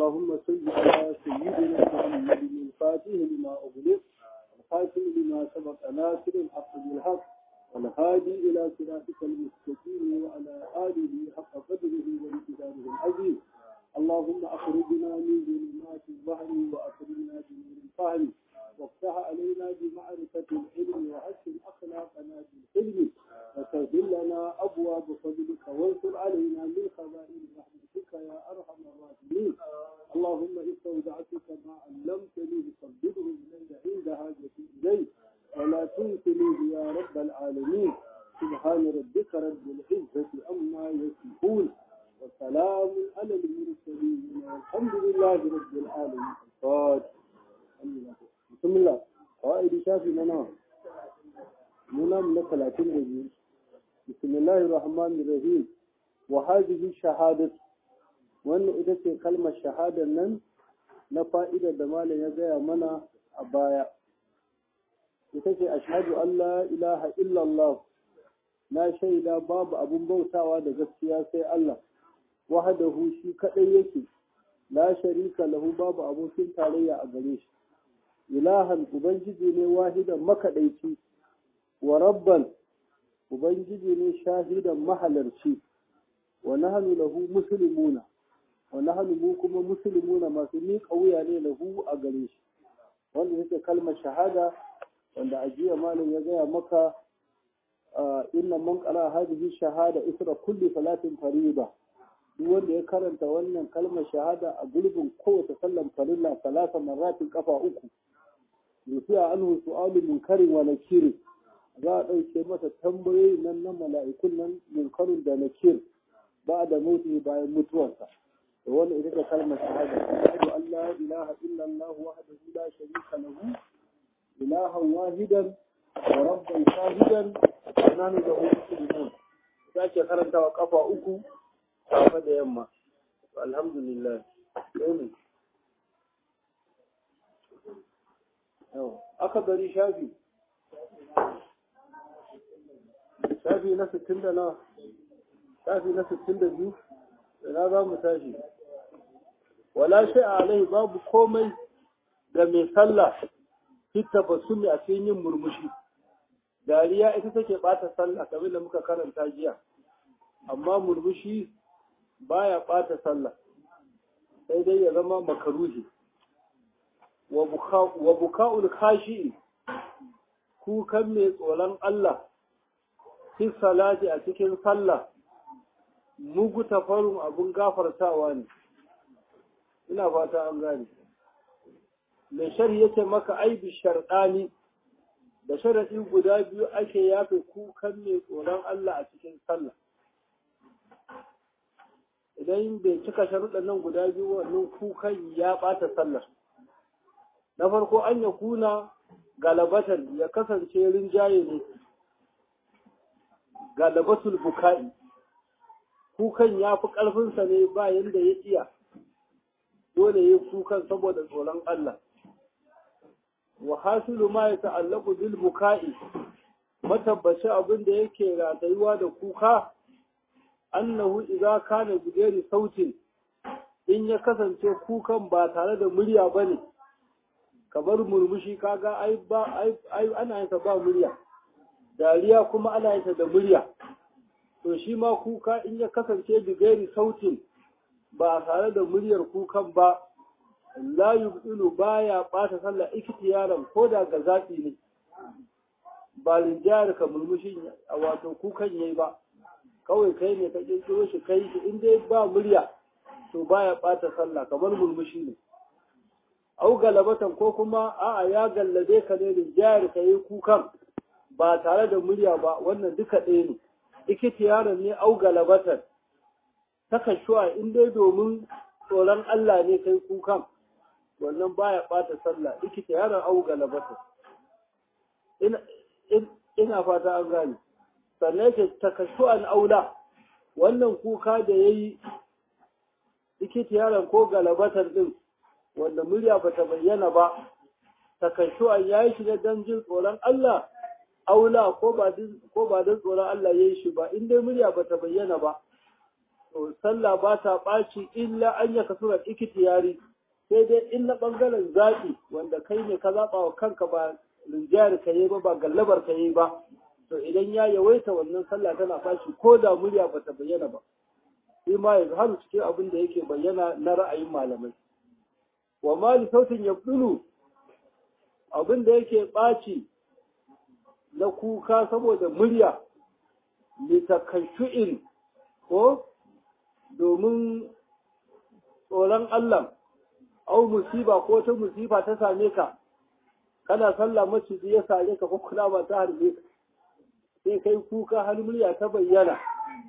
اللهم صل على سيدنا محمد الفاتح لما أغلق الخاتم لما سبق ناصر الحق بالحق والهادي إلى صراطك المستقيم وعلى آله حق قدره وامتداره العظيم اللهم أخرجنا من ظلمات البحر وأخرجنا بنور الفهم وافتح علينا بمعرفة العلم وحسن أخلاقنا بالحلم وسهل لنا أبواب فضلك وانصر علينا من خزائن رحمتك يا أرحم الراحمين اللهم استودعتك ما علمتني فصدقه إلي عند حاجتي إليه ولا تنسنيه يا رب العالمين سبحان ربك رب العزة أما يصفون وسلام على المرسلين والحمد لله رب العالمين الفاتح بسم الله قائد شافي لنا منا من ثلاثين رجل بسم الله الرحمن الرحيم وهذه الشهادة وأن إذا كلمة شهادة نن نفائدة دمال يزايا منا أبايا ita ce ashhadu an la ilaha illallah na shaida babu abun bautawa da gaskiya sai Allah wahdahu shi kadai yake la sharika lahu babu abokin tarayya a gare shi ilahan ubangiji ne wahidan makadaici wa rabban ubangiji ne shahidan mahalarci wa nahnu lahu muslimuna wa nahnu mu kuma muslimuna masu miƙa wuya ne lahu a gare shi wanda yake kalmar shahada wanda a jiya malam ya gaya maka inna man qala hadhihi shahada isra kulli salatin fariida duk wanda ya karanta wannan kalmar shahada a gulbin kowace sallan farilla salasa marratin kafa uku rufiya anhu su'alu munkarin wa nakir za a ɗauke masa tambayoyi nan na mala'ikun nan munkarin da nakir ba da mutu bayan mutuwarsa da wannan ita ce kalmar shahada ashhadu an la ilaha illallah wahdahu la sharika lahu إلها واحدا وربا شاهدا ونحن له مسلمون sake karantawa kafa uku safe da yamma alhamdulillah sai aka bari shafi shafi na sittin da na shafi na sittin da biyu ina za mu tashi wala shi alai babu komai da mai sallah fitta basumi a cikin yin murmushi dariya ita take bata sallah kamar da muka karanta jiya amma murmushi baya bata sallah sai dai ya zama makaruhi wa buka'ul kashi kukan mai tsoron Allah fi salati a cikin sallah mugu tafarun abun gafartawa ne ina fata an gane mai shari yake maka aibi sharɗani da sharaɗi guda biyu ake yafe kukan mai tsoron Allah a cikin sallah idan bai cika sharuɗan nan guda biyu wannan kukan ya ɓata sallah na farko an ya kuna galabatan ya kasance rinjaye ne galabatul buka'i kukan ya fi ƙarfinsa ne ba yadda ya iya dole ya kukan saboda tsoron Allah wa hasilu ma ya ta'allaku bil buka'i matabbaci abin da yake ratayuwa da kuka annahu idza kana bigari sautin in ya kasance kukan ba tare da murya bane kamar murmushi kaga ai ba ai ana yin ba murya dariya kuma ana yin da murya to shi ma kuka in ya kasance bigari sautin ba tare da muryar kukan ba la yubdilu baya bata sallah iktiyaran ko da ga zaɓi ne ba linjayar ka murmushi a wato kukan yayi ba kawai kai ne ka kirkiro shi kai shi in dai ba murya to baya bata sallah kamar murmushi ne au galabatan ko kuma a'a ya gallabe ka ne linjayar ka yi kukan ba tare da murya ba wannan duka ɗaya ne iktiyaran ne au galabatan takashuwa in dai domin tsoron Allah ne kai kukan wannan baya bata sallah likita yaron au galabata ina ina fata an gane sannan yake takashu'an aula wannan kuka da yayi likita yaron ko galabatan din wanda murya bata bayyana ba takashu'an yayi shi ne dan jin tsoron Allah aula ko ba ko ba dan tsoron Allah yayi shi ba in dai murya bata bayyana ba to sallah ba ta ɓaci illa an ya kasura ikitiyari sai dai in na ɓangaren zaɓi wanda kai ne ka zaɓa wa kanka ba rinjayar ka yi ba ba gallabar ka yi ba to idan ya yawaita wannan sallah tana ɓaci ko da murya ba ta bayyana ba shi ma ya har cikin abin da yake bayyana na ra'ayin malamai wa mali sautin ya abin da yake ɓaci na kuka saboda murya litakashu'in ko domin tsoron Allah au musiba ko ta musiba ta same ka kana sallah maciji ya sare ka ko kula ba ta harbe ka sai kai kuka har murya ta bayyana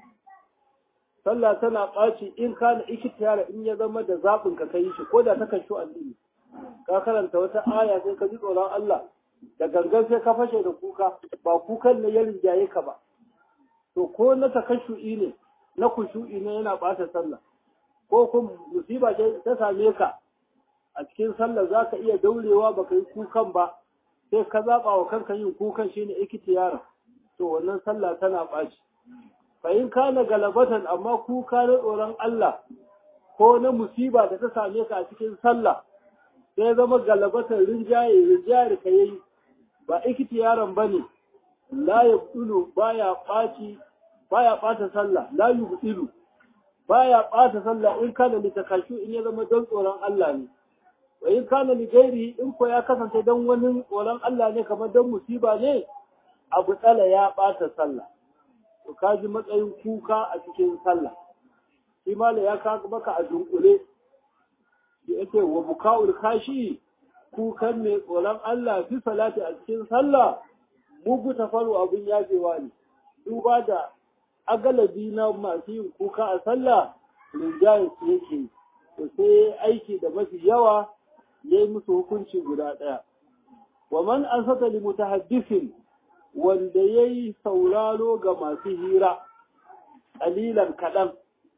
sallah tana ɓaci in kana ikitiyara in ya zama da zaɓin ka kai shi ko da ta kashu addini ka karanta wata aya sai ka ji tsoron Allah da gangan sai ka fashe da kuka ba kukan ne ya rinjaye ka ba to ko na takashu'i ne na kushu'i ne yana ɓata sallah ko kuma musiba ce ta same ka a cikin sallah za ka iya daurewa baka yi kukan ba sai ka zaɓa wa kanka yin kukan shine ikitiyara to wannan sallah tana ɓaci fa in kana galabatan amma kuka na tsoron Allah ko na musiba da ta same ka a cikin sallah sai zama galabatan rinjaye rinjaye ka yayi ba ikitiyaran bane la yabdulu baya ɓaci baya ɓata sallah la yubdilu baya ɓata sallah in kana li takashu in ya zama don tsoron Allah ne wa in kana li gairi in ko ya kasance don wani tsoron Allah ne kamar don musiba ne abu tsala ya ɓata sallah to ka ji matsayin kuka a cikin sallah shi mala ya ka maka a dunkule shi yake wa buka'ul kashi kukan mai tsoron Allah fi salati a cikin sallah mugu tafaru abin yafewa ne duba da agalabi na masu yin kuka a sallah rinjaye su yake to sai aiki da mafi yawa ya yi musu hukunci guda ɗaya wa man an sata li mutahaddisin wanda ya yi sauraro ga masu hira ƙalilan kaɗan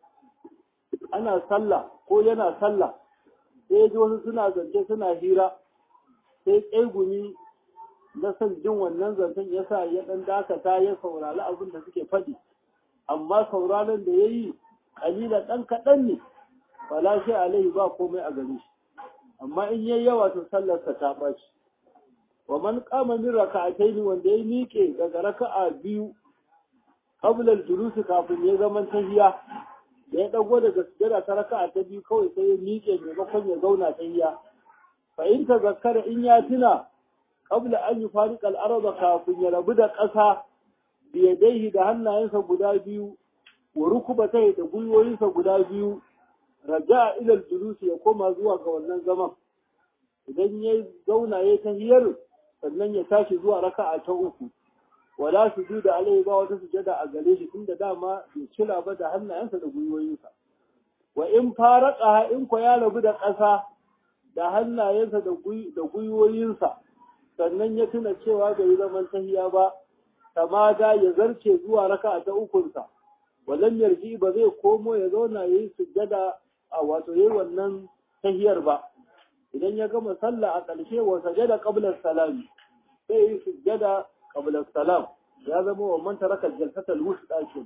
ana sallah ko yana sallah sai ji wasu suna zance suna hira sai ƙaigumi na son jin wannan zancen ya sa ya ɗan dakata ya saurari abin da suke faɗi amma sauraron da ya yi ƙalilan ɗan kaɗan ne ba shi alaihi ba komai a gare shi amma in yayi yawa to sallarsa ta ɓaci wa man qama min raka'atayn wanda ya miƙe daga raka'a biyu qabla al-julus kafin ya zaman tahiya da ya dago daga sujada ta raka'a ta biyu kawai sai ya miƙe maimakon ya zauna tahiya fa in tazakkara in ya tuna qabla an yufariqa al-ardh kafin ya rabu da ƙasa biyadaihi da hannayensa guda biyu wa rukubatai da gwiwoyinsa guda biyu raja ila al-julus ya koma zuwa ga wannan zaman idan ya zauna ya tahiyar sannan ya tashi zuwa raka'a ta uku wala su da alai ba wata sujada a gare shi tunda dama bai cila ba da hannayensa da gwiwoyinsa wa in faraka in ko ya rabu da ƙasa da hannayensa da gwiwoyinsa sannan ya tuna cewa bai zaman tahiya ba tamada ya zarce zuwa raka'a ta ukunsa walam yarji ba zai komo ya zauna yayi sujada a wato yayi wannan tahiyar ba idan ya gama sallah a ƙarshe wa sajada qabla salam sai yi sujjada qabla salam ya zama wa man taraka jalsata al-wusta kin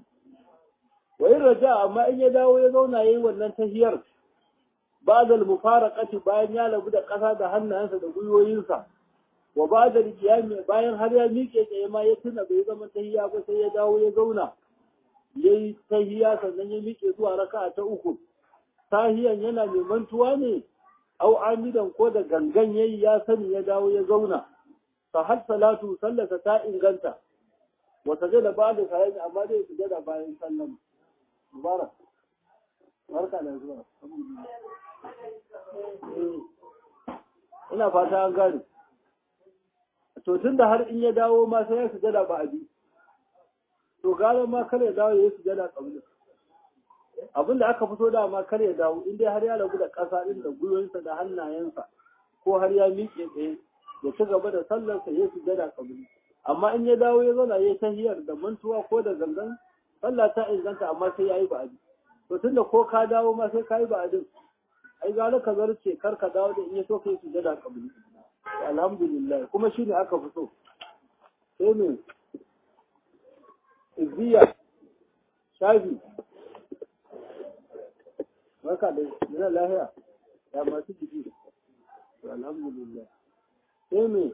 wa in raja amma in ya dawo ya zauna yayi wannan tahiyar ba'da al-mufaraqati bayan ya labu da ƙasa da hannayensa da gwiwoyinsa wa ba'da al bayan har ya miƙe tsaye ma ya tuna bai zama tahiya ba sai ya dawo ya zauna yayi tahiya sannan ya miƙe zuwa raka'a ta uku tahiyan yana mai mantuwa ne au amidan ko da gangan yayi ya sani ya dawo ya zauna fa har salatu sallata ta inganta wa sajada ba'da salami amma dai sujada bayan sallam mubarak barka da zuwa ina fata an gane to tunda har in ya dawo ma sai ya sujada ba abi to gara ma kar ya dawo ya sujada kabli abin da aka fito da ma kar ya dawo in dai har ya rabu da ƙasa din da gwiwansa da hannayensa ko har ya miƙe tsaye ya ci gaba da sallarsa ya sujada kabli amma in ya dawo ya zauna ya tahiyar da mantuwa ko da gangan sallah ta inganta amma sai ya yi ba'adi to tunda ko ka dawo ma sai ka yi ba'adin ai gara ka zarce kar ka dawo da in ya so ka yi sujada kabli alhamdulillah kuma shine aka fito sai ne izziya shafi Barka da ina lahiya. Ya masu jiki. Alhamdulillah. Sai me?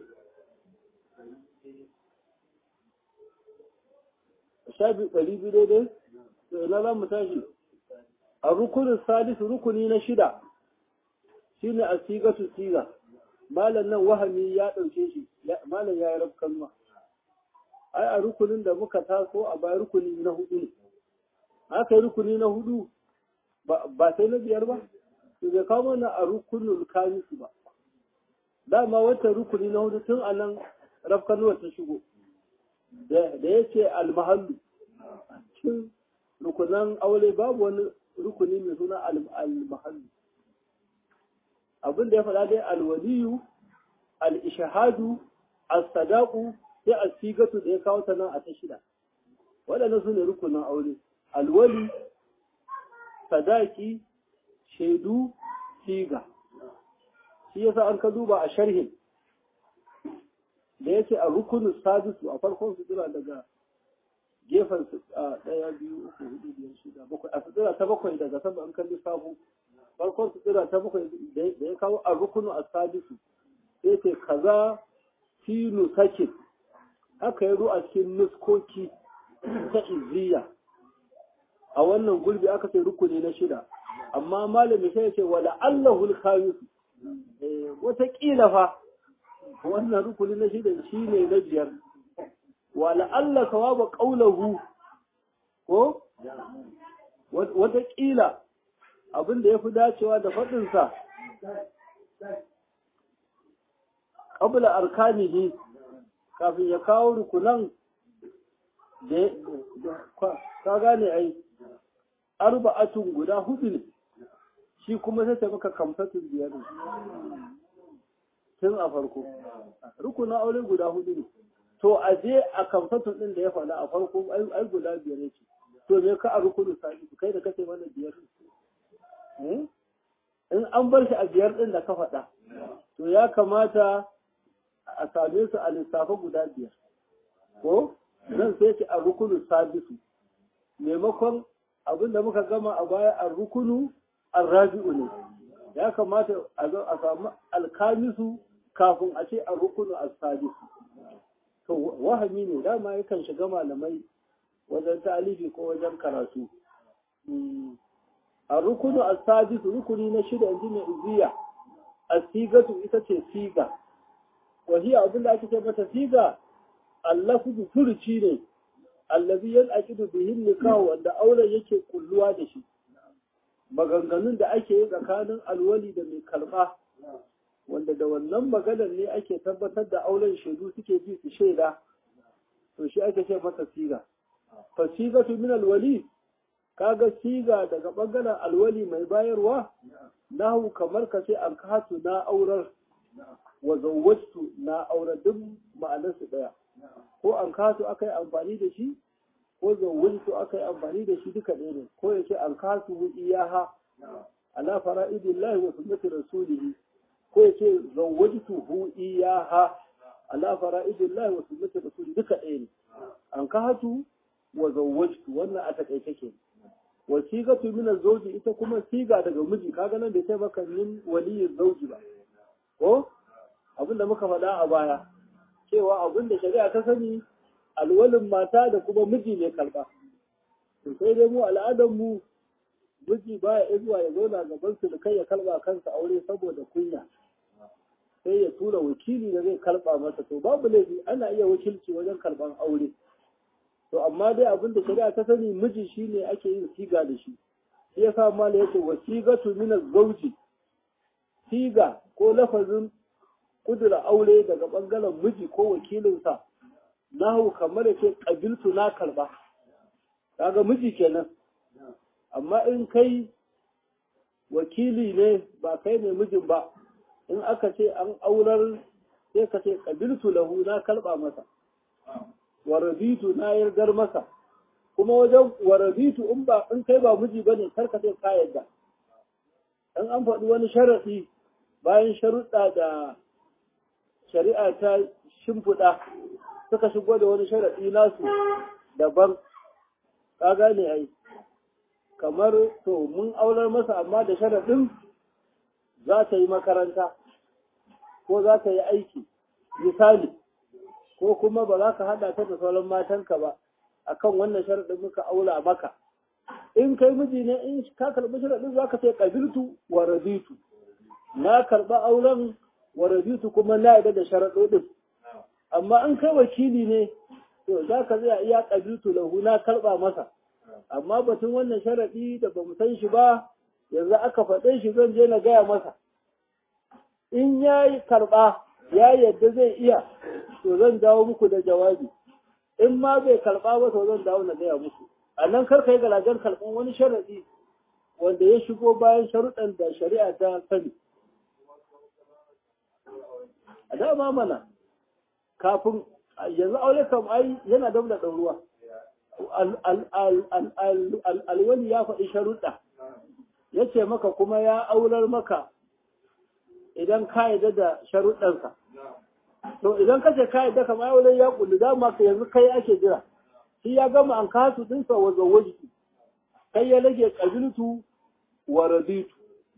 Shafi ɗari biyu daidai? To ina za mu tashi? A rukunin salisu rukuni na shida. Shine a sigatu siga. Malam nan wahami ya ɗauke shi. Malam ya yi rafkan ma. Ai a rukunin da muka taso a baya rukuni na hudu ne. Aka yi rukuni na hudu ba sai na biyar ba to bai kawo mana a rukunin kamisu ba dama wata rukuni na hudu tun a nan rafkanuwa ta shigo da ya ce almahallu cikin rukunan aure babu wani rukuni mai suna almahallu abin da ya faɗa dai alwaliyu al-ishahadu as-sadaqu sai as-sigatu da ya kawo ta nan a ta shida waɗannan su ne rukunin aure alwali sadaki shaidu siga shi yasa an ka duba a sharhin da yake a rukunin sadisu a farkon sutura daga gefen ɗaya biyu uku hudu biyar shida bakwai a sutura ta bakwai daga sama an kalli sabu farkon sutura ta bakwai da ya kawo a rukunin a sadisu sai ce kaza filu sakin haka ya a cikin nuskoki ta izziya a wannan gulbi aka ce rukuni na shida amma malami sai ya ce wala allahul khamis wata kila fa wannan rukuni na shida shine na biyar wala allah sawaba qaulahu ko wata kila abin da yafi dacewa da fadin sa qabla arkanihi kafin ya kawo rukunan da ka gane ai arba'atun guda hudu ne shi kuma sai ta maka kamfatin biyar ne tun a farko rukunin aure guda hudu ne to a je a kamfatin din da ya faɗa a farko ai guda biyar yake to me ka a rukunin sani kai da kace mana biyar in an bar shi a biyar din da ka faɗa to ya kamata a same su a lissafa guda biyar ko zan sai ce a rukunin sabisu maimakon abin da muka gama a baya a rukunu an rabi'u ne ya kamata a samu alkamisu kafin a ce a rukunu a sadisu to wahami ne dama yakan shiga malamai wajen talibi ko wajen karatu a rukunu a sadisu rukuni na shida inji mai iziya a sigatu ita ce siga wahiya abin da ake ce mata siga allafu furuci ne allazi yanqidu bihi nikah wanda auren yake kulluwa da shi maganganun da ake yi tsakanin alwali da mai karba wanda da wannan maganar ne ake tabbatar da auren shaidu suke ji su shaida to shi ake ce masa siga fa sigatu min alwali kaga siga daga bangaren alwali mai bayarwa nahu kamar ka ce an katu na aurar wa zawwajtu na aurar duk ma'anarsu daya ko an kasu aka yi amfani da shi ko zawwajtu aka yi amfani da shi duka ɗaya ne ko ya ce an kasu hu iyaha ala fara'idillahi wa sunnati rasulihi ko ya ce zawwajtu hu iyaha ala fara'idillahi wa sunnati rasulihi duka ɗaya ne an kasu wa zawwajtu wannan a takaice ke wa sigatu min az-zawji ita kuma siga daga miji kaga nan bai sai maka min waliyin zawji ba ko abin da muka faɗa a baya cewa abin da shari'a ta sani alwalin mata da kuma miji ne karɓa. To sai dai mu al'adar mu miji baya zuwa ya zauna gaban su da kai ya karɓa kansa aure saboda kunya. Sai ya tura wakili da zai karɓa masa to babu laifi ana iya wakilci wajen karɓan aure. To amma dai abin da shari'a ta sani miji shine ake yin siga da shi. Shi yasa mala yace wasigatu min az-zawji siga ko lafazin kudura aure daga ɓangaren miji ko wakilinsa nahu kamar ya ce ƙabiltu na karɓa kaga miji kenan amma in kai wakili ne ba kai ne mijin ba in aka ce an aurar sai ka ce ƙabiltu lahu na karɓa masa warabitu na yargar masa kuma wajen warabitu in ba in kai ba miji bane kar ka ce ka yarda in an faɗi wani sharaɗi bayan sharuɗa da shari'a ta shimfiɗa suka shigo da wani sharaɗi nasu daban ka gane ai kamar to mun aurar masa amma da sharaɗin za ta yi makaranta ko za ta yi aiki misali ko kuma ba za ka haɗa ta da sauran matanka ba akan wannan sharaɗin muka aula maka in kai miji ne in ka karɓi sharaɗin za ka ce ƙabiltu wa rabitu na karɓa auren wa rabitu kuma na yarda da sharaɗoɗin amma in kai wakili ne to za ka zai iya ƙabiltu lahu na karɓa masa amma batun wannan sharaɗi da ba mu san shi ba yanzu aka faɗe shi zan je na gaya masa in ya yi karɓa ya yadda zai iya to zan dawo muku da jawabi in ma bai karɓa ba to zan dawo na gaya muku a nan kar ka yi galajen karɓan wani sharaɗi wanda ya shigo bayan sharuɗan da shari'a ta sani a dama mana kafin yanzu aure kam ai yana da ɗauruwa alwali ya faɗi sharuɗa ya ce maka kuma ya aurar maka idan ka yarda da sharuɗansa to idan ka ce ka yarda kamar auren ya kullu dama ka yanzu kai ake jira shi ya gama an kasu dinsa wa zawajiki kai ya rage ƙabiltu wa raditu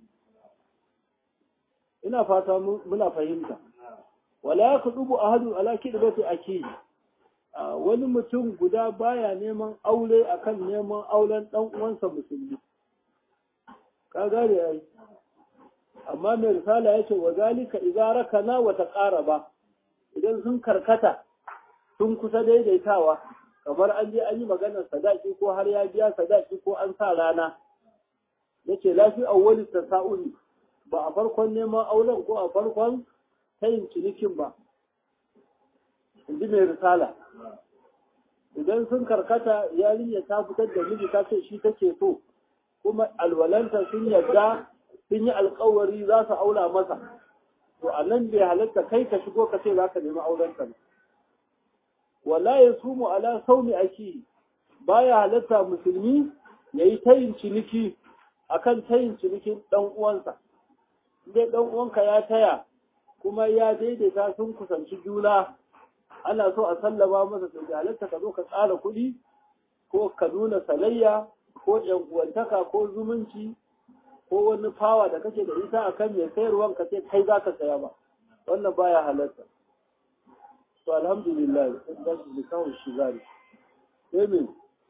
ina fata muna fahimta wala ya kudubu ahadu ala kidbati akidi wani mutum guda baya neman aure akan neman auren dan uwansa musulmi ka gane ai amma mai risala yace wa zalika idza rakana wa taqaraba idan sun karkata sun kusa daidaitawa kamar an je an yi maganar sadaki ko har ya biya sadaki ko an sa rana yace lafi awwali tasa'uli ba a farkon neman auren ko a farkon tayin cinikin ba inji mai risala idan sun karkata yarinya ta fitar da miji ta ce shi take so kuma alwalanta sun yadda sun yi alkawari za su aula masa to a nan bai halatta kai ka shigo ka ce za ka nemi aurenta ba wala ya sumu ala saumi aki baya halatta musulmi ya yi tayin ciniki akan tayin cinikin dan uwansa dai dan uwanka ya taya kuma ya daidaita sun kusanci juna ana so a sallama masa to da halatta ka zo ka tsara kuɗi ko ka nuna salayya ko yan uwantaka ko zumunci ko wani fawa da kake da ita akan mai sayarwan ka ce kai za ka saya ba wannan baya halatta to alhamdulillah sun da shi kawai shi zari amen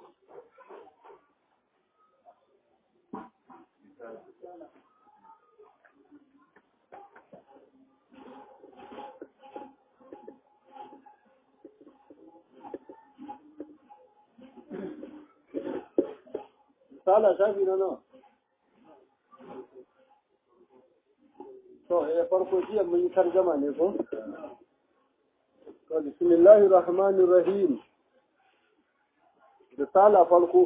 Sala shafi na nawa? To, ya farko jiya mun yi tarjama ne ko? To, bismillahir rahmanir rahim. Da sala farko.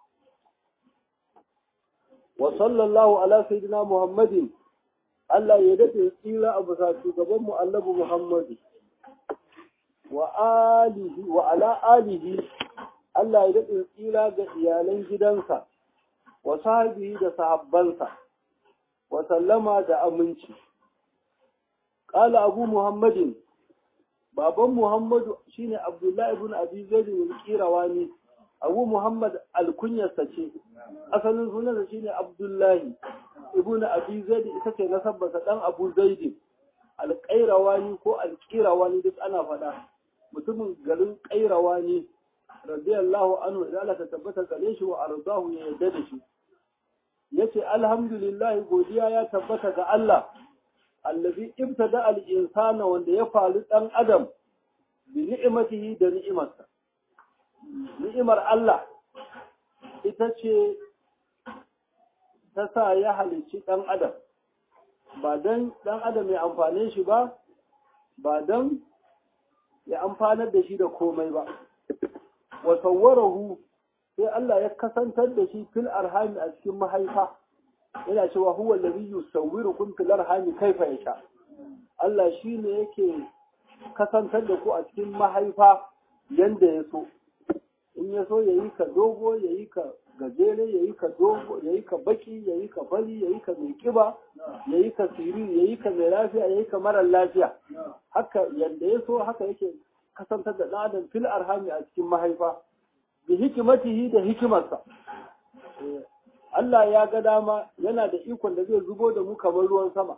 Wa sallallahu ala sayyidina Muhammadin. Allah ya dace tsira a bisa shugaban mu Annabi Muhammadu. Wa alihi wa ala alihi Allah ya daɗin tsira ga iyalan gidansa, wa sahabihi da sahabbansa, wa sallama da aminci. Ƙala Abu Muhammadin, baban Muhammadu shine Abdullahi ibn Abi Zaid bin Qirawani, Abu Muhammad alkunyarsa ce, asalin sunansa shine Abdullahi ibn Abi Zaid ita ce nasabarsa ɗan Abu Zaid, alƙairawani ko alƙirawani duk ana faɗa, mutumin garin ƙairawani radiyallahu anhu idan Allah ta tabbata gare shi wa arzahu ya yarda da shi yace alhamdulillah godiya ya tabbata ga Allah allazi ibtada al-insana wanda ya faru dan adam bi ni'matihi da ni'imarsa ni'imar Allah ita ce ta sa ya halicci dan adam ba dan dan adam ya amfane shi ba ba dan ya amfanar da shi da komai ba wa sawwarahu sai Allah ya kasantar da shi fil arhami a cikin mahaifa yana cewa huwa allazi yusawwirukum fil arhami kaifa yasha Allah shine yake kasantar da ku a cikin mahaifa yanda ya so in ya so yayi ka dogo yayi ka gajere yayi ka dogo yayi ka baki yayi ka bali yayi ka mai kiba yayi ka siri yayi ka mai lafiya yayi ka mara lafiya haka yanda ya so haka yake kasantar da ɗan adam fil arhami a cikin mahaifa bi hikimatihi da hikimarsa Allah ya ga dama yana da ikon da zai zubo da mu kamar ruwan sama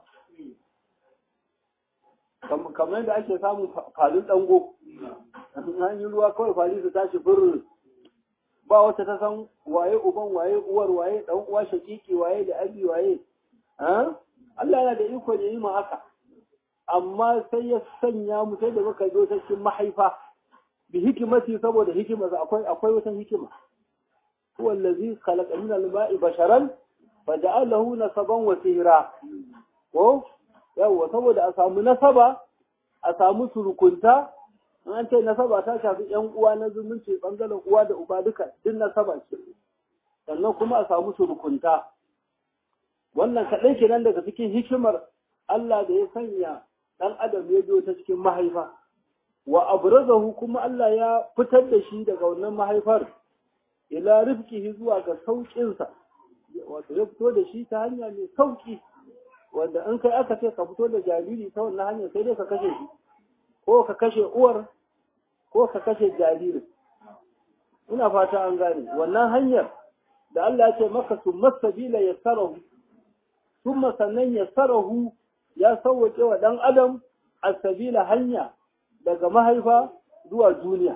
kamar yadda ake samun falin dango an yi ruwa kawai fali su tashi fur ba wata ta san waye uban waye uwar waye dan uwa shakiki waye da abi waye Allah yana da iko ya yi mu haka amma sai ya sanya mu sai da muka zo ta cikin mahaifa bi hikimati saboda hikimarsa akwai akwai wata hikima huwa allazi khalaqa min al-ma'i basharan faja'alahu nasaban wa sihra ko yawa saboda a samu nasaba a samu surukunta an ce nasaba ta shafi yan uwa na zumunci bangaren uwa da uba duka din nasaba ce sannan kuma a samu surukunta wannan kaɗai kenan daga cikin hikimar Allah da ya sanya ɗan adam ya biyo ta cikin mahaifa wa abrazahu kuma Allah ya fitar da shi daga wannan mahaifar ila rifkihi zuwa ga sauƙinsa wato ya fito da shi ta hanya mai sauƙi wanda in kai aka ce ka fito da jariri ta wannan hanyar sai dai ka kashe shi ko ka kashe uwar ko ka kashe jaririn ina fata an gane wannan hanyar da Allah ya ce maka summa sabila yassarahu summa sannan yassarahu ya sauwaƙe wa ɗan adam asabila hanya daga mahaifa zuwa duniya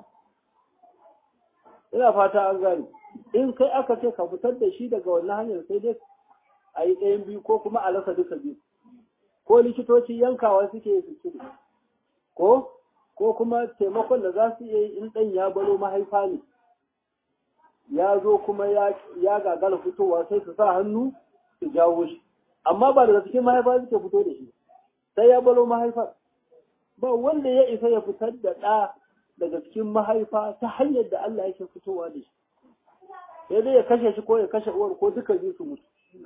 ina fata an gane in kai aka ce ka fitar da shi daga wannan hanyar sai dai a yi ɗayan biyu ko kuma a rasa duka biyu ko likitoci yankawa suke su cire ko ko kuma taimakon da za su iya yi in ɗan ya baro mahaifa ne ya zo kuma ya gagara fitowa sai su sa hannu su jawo shi amma ba daga cikin mahaifa suke fito da shi sai ya baro mahaifar ba wanda ya isa ya fitar da ɗa daga cikin mahaifa ta hanyar da Allah yake fitowa da shi sai dai ya kashe shi ko ya kashe uwar ko duka biyu su mutu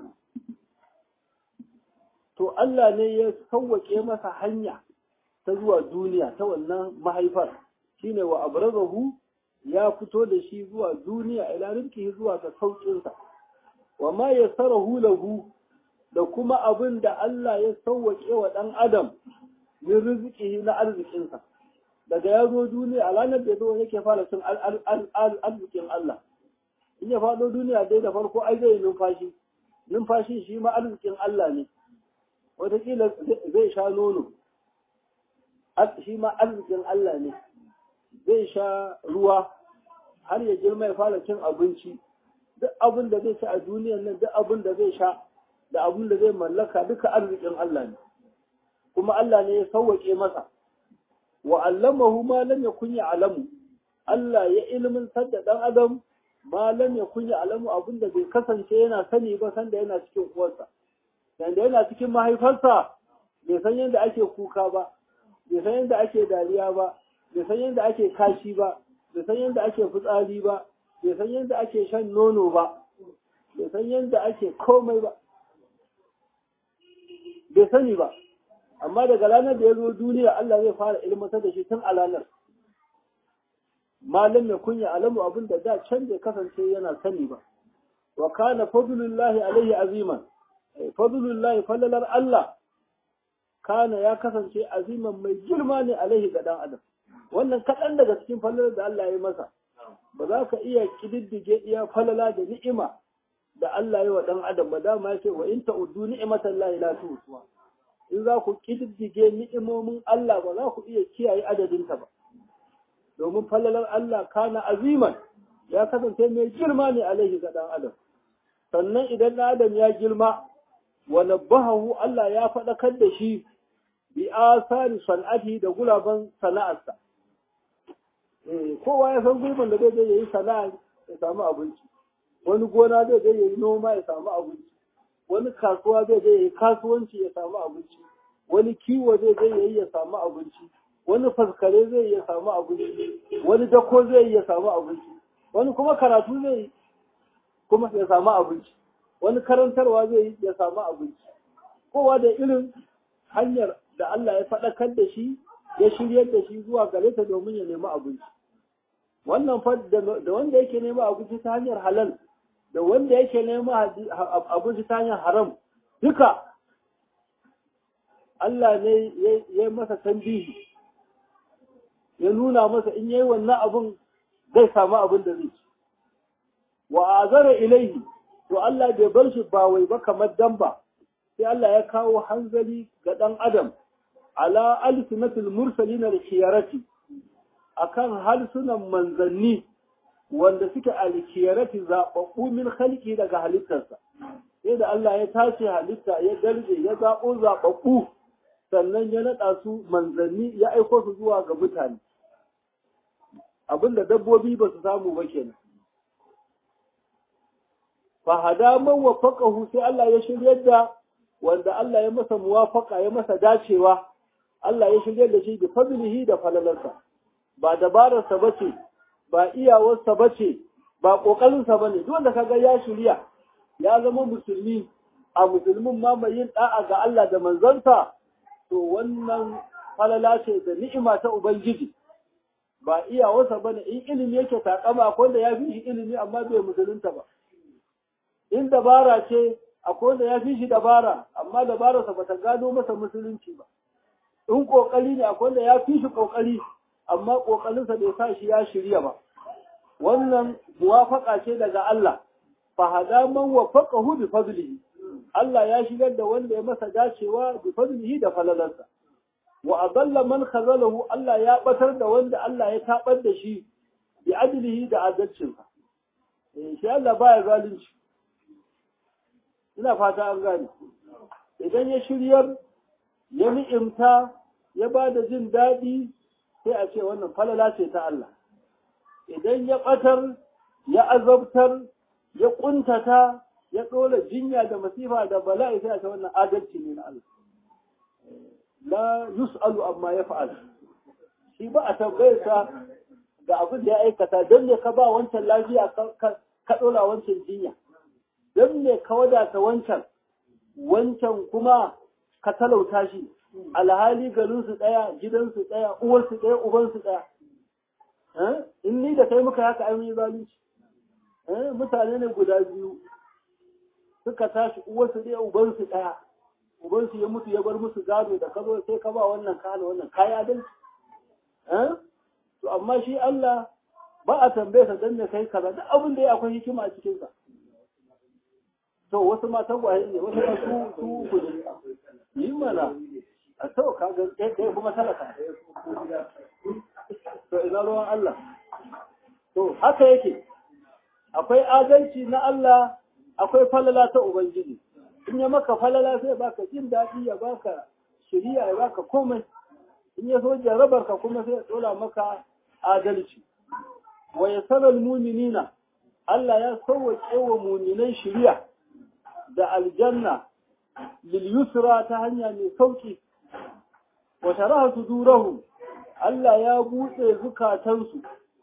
to Allah ne ya sauwaƙe masa hanya ta zuwa duniya ta wannan mahaifar shine wa abrazahu ya fito da shi zuwa duniya ila rizqihi zuwa ga sauƙinsa wa ma yassarahu lahu da kuma abin da Allah ya sauwaƙe wa ɗan adam min rizqihi na arzikinsa daga ya zo duniya a ranar da zo yake fara cin arzikin Allah in ya faɗo duniya dai da farko ai zai numfashi numfashi shi ma arzikin Allah ne wataƙila zai sha nono shi ma arzikin Allah ne zai sha ruwa har ya girma ya fara cin abinci duk abin da zai ci a duniyan nan duk abin da zai sha da abin da zai mallaka duka arzikin Allah ne kuma Allah ne ya sauwaƙe masa wa allamahu ma lam yakun ya'lamu Allah ya ilmintar da dan adam ma lam yakun ya'lamu abin da bai kasance yana sani ba sanda yana cikin uwarsa sanda yana cikin mahaifarsa bai san yadda ake kuka ba bai san yadda ake dariya ba bai san yadda ake kashi ba bai san yadda ake fitsari ba bai san yadda ake shan nono ba bai san yadda ake komai ba bai sani ba amma daga ranar da ya zo duniya Allah zai fara ilmantar da shi tun a ranar malam ya kunya alamu abin da da can bai kasance yana sani ba wa kana fadlullahi alaihi aziman fadlullahi fallalar Allah kana ya kasance aziman mai girma ne alaihi ga dan adam wannan kaɗan daga cikin fallalar da Allah ya yi masa ba za ka iya kididdige iya falala da ni'ima da Allah ya wa dan adam ba dama ya ce wa in ta'uddu ni'matan la ilaha illa in za ku kididdige ni'imomin Allah ba za ku iya kiyaye adadinta ba domin falalar Allah kana aziman ya kasance mai girma ne alaihi ga dan adam sannan idan dan adam ya girma wa nabbahu Allah ya faɗakar da shi bi asari san'ati da gulaban sana'arsa kowa ya san gurbin da zai je yayi sana'a ya samu abinci wani gona zai je yayi noma ya samu abinci wani kasuwa zai je yayi kasuwanci ya samu abinci wani kiwo zai je yayi ya samu abinci wani faskare zai ya samu abinci wani dako zai ya samu abinci wani kuma karatu zai kuma ya samu abinci wani karantarwa zai ya samu abinci kowa da irin hanyar da Allah ya faɗakar da shi ya shiryar da shi zuwa gare ta domin ya nemi abinci wannan fa da wanda yake nema abinci ta hanyar halal da wanda yake nema abinci ta hanyar haram duka Allah ne ya yi masa tambihi ya nuna masa in yayi wannan abin zai samu abin da zai ci wa azara ilaihi to Allah bai bar shi ba wai ba kamar damba sai Allah ya kawo hanzari ga ɗan adam ala alsinatul mursalin al-khiyarati akan halsunan manzanni wanda suke al-khiyarati zababbu min khalqi daga halittarsa sai da Allah ya tace halitta ya darje ya zabo zababbu sannan ya nada su manzanni ya aiko su zuwa ga mutane abinda dabbobi ba su samu ba kenan fa hada man wafaqahu sai Allah ya shiryar da wanda Allah ya masa muwafaka ya masa dacewa Allah ya shiryar da shi da fadlihi da falalarsa ba dabararsa bace ba iyawarsa bace ba kokarinsa bane duk wanda kaga ya shirya ya zama musulmi a musulmin ma mai yin da'a ga Allah da manzansa to wannan falala ce da ni'ima ta ubangiji ba iyawarsa bane in ilimi yake takama ko da ya fi shi ilimi amma bai musulunta ba in dabara ce akwai wanda ya fi shi dabara amma dabararsa ba ta gano masa musulunci ba in kokari ne akwai wanda ya fi shi kokari amma kokarinsa bai sa shi ya shirya ba wannan muwafaka ce daga Allah fa hada man wafaqahu bi fadlihi Allah ya shigar da wanda ya masa dacewa bi fadlihi da falalarsa wa adalla man khazalahu Allah ya batar da wanda Allah ya tabar da shi bi adlihi da adalcinsa eh shi Allah baya zalunci ina fata an gane idan ya shiryar ya ni'imta ya ba da jin daɗi sai a ce wannan falala ce ta Allah idan ya ɓatar ya azabtar ya ƙuntata ya ɗora jinya da masifa da bala'i sai a ce wannan adalci ne na Allah la yus'alu amma ya fa'al shi ba a tambayarsa da abin da ya aikata don ne ka ba wancan lafiya ka ɗora wancan jinya don ne ka wadata wancan wancan kuma ka talauta shi alhali garinsu ɗaya gidansu ɗaya uwarsu ɗaya ubansu ɗaya in ni da kai muka haka an yi zalunci mutane ne guda biyu suka tashi uwarsu ɗaya ubansu ɗaya ubansu ya mutu ya bar musu gado da ka zo sai ka ba wannan ka hana wannan kayi adalci to amma shi Allah ba a tambaye sa dan ne kai kaza duk abin da ya akwai hikima a cikin sa to wasu ma tagwaye ne wasu ma su su ku ne yi mana a to ka ga kai kuma talaka to ina ruwan Allah to haka yake akwai adalci na Allah akwai falala ta ubangiji in ya maka falala sai baka jin daɗi ya baka shiriya ya baka komai in ya so jarabar ka kuma sai ya tsola maka adalci wa yasaral mu'minina Allah ya sauwaƙe wa mu'minan shiriya da aljanna lil yusra ta hanya mai sauki wa sharaha sudurahum Allah ya buɗe zukatansu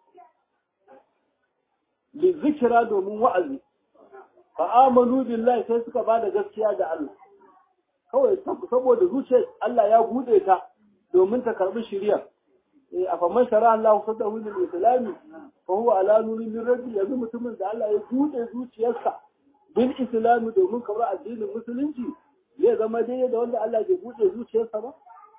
li zikira domin wa'azi fa amanu billahi sai suka bada gaskiya da Allah kawai saboda zuciyar Allah ya buɗe ta domin ta karbi shari'a eh afa man shara Allah sadahu lil islami fa huwa ala nurin min rabbi yanzu mutumin da Allah ya buɗe zuciyarsa bil islami domin karɓar addinin musulunci zai zama daidai da wanda Allah bai buɗe zuciyarsa ba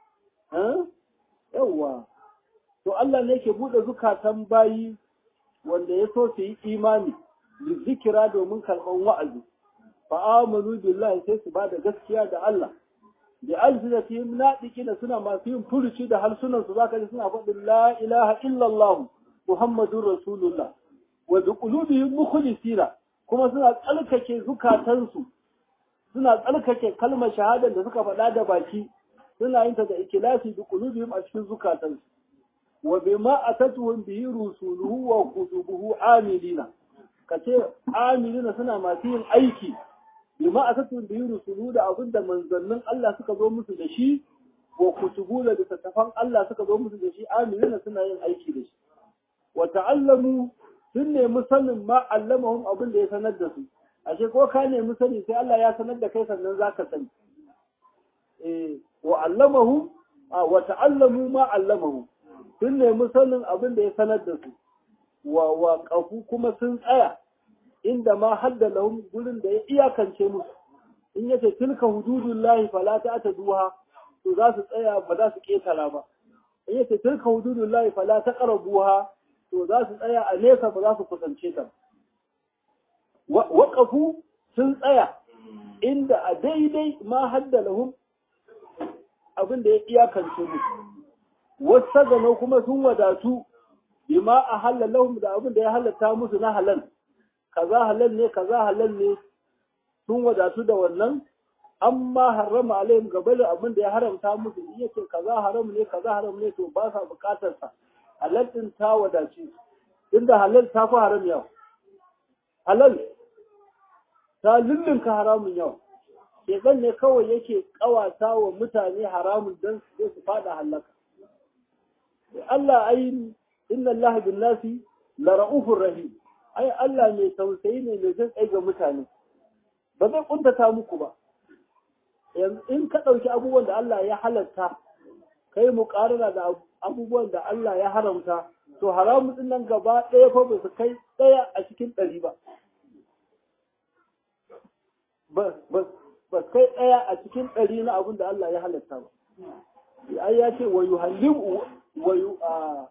yawwa to Allah ne ke buɗe zukatan bayi wanda ya so su yi imani zikira domin karɓar wa'azi fa amanu billahi sai su bada gaskiya da Allah da alsinatihim nadiqina suna masu yin furuci da harsunan su zaka ji suna faɗin la ilaha illallah muhammadur rasulullah wa bi qulubihim mukhlisina kuma suna tsalkake zukatansu suna tsalkake kalmar shahadar da suka faɗa da baki suna yin ta da ikilasi bi qulubihim a cikin zukatansu wa bima atatuhum bihi rusuluhu wa kutubuhu amilina kace amilina suna masu yin aiki bima atatuhum bihi rusuluhu da abinda manzannin Allah suka zo musu da shi wa kutubu da littattafan Allah suka zo musu da shi amilina suna yin aiki da shi wa ta'allamu sun nemi sanin ma allamahum abin da ya sanar da su ashe ko ka nemi sani sai Allah ya sanar da kai sannan zaka sani eh wa allamahu wa ta'allamu ma allamahu sun nemi sanin abin da ya sanar da su wa wa kafu kuma sun tsaya inda ma hadda lahum gurin da ya iyakance musu in yace tilka hududullahi fala ta'taduha to za su tsaya ba za su ketara ba in yace tilka hududullahi fala taqrabuha to za su tsaya a nesa ba za su kusance ta waƙafu sun tsaya inda a daidai ma hadda lahum abin da ya iyakance musu wasu gano kuma sun wadatu bima a halalahum da abin da ya halatta musu na halal kaza halal ne kaza halal ne sun wadatu da wannan amma harama alaihim gaba da abin da ya haramta musu iya ce kaza haram ne kaza haram ne to ba sa bukatar sa halal din ta wadace inda halal ta fi haram yau halal ta lullunka haramun yau shekan ne kawai yake kawata wa mutane haramun don su su fada halaka Allah ai inna Allah bin nasi la ra'ufur rahim ai Allah mai tausayi ne mai jin kai ga mutane ba zai kuntata muku ba yanzu in ka ɗauki abubuwan da Allah ya halatta kai mu ƙarara da abubuwan da Allah ya haramta to haramun din nan gaba ɗaya fa ba su kai ɗaya a cikin ɗari ba ba kai ɗaya a cikin ɗari na abin da Allah ya halatta ba ai ya ce wa yuhallimu wa yu a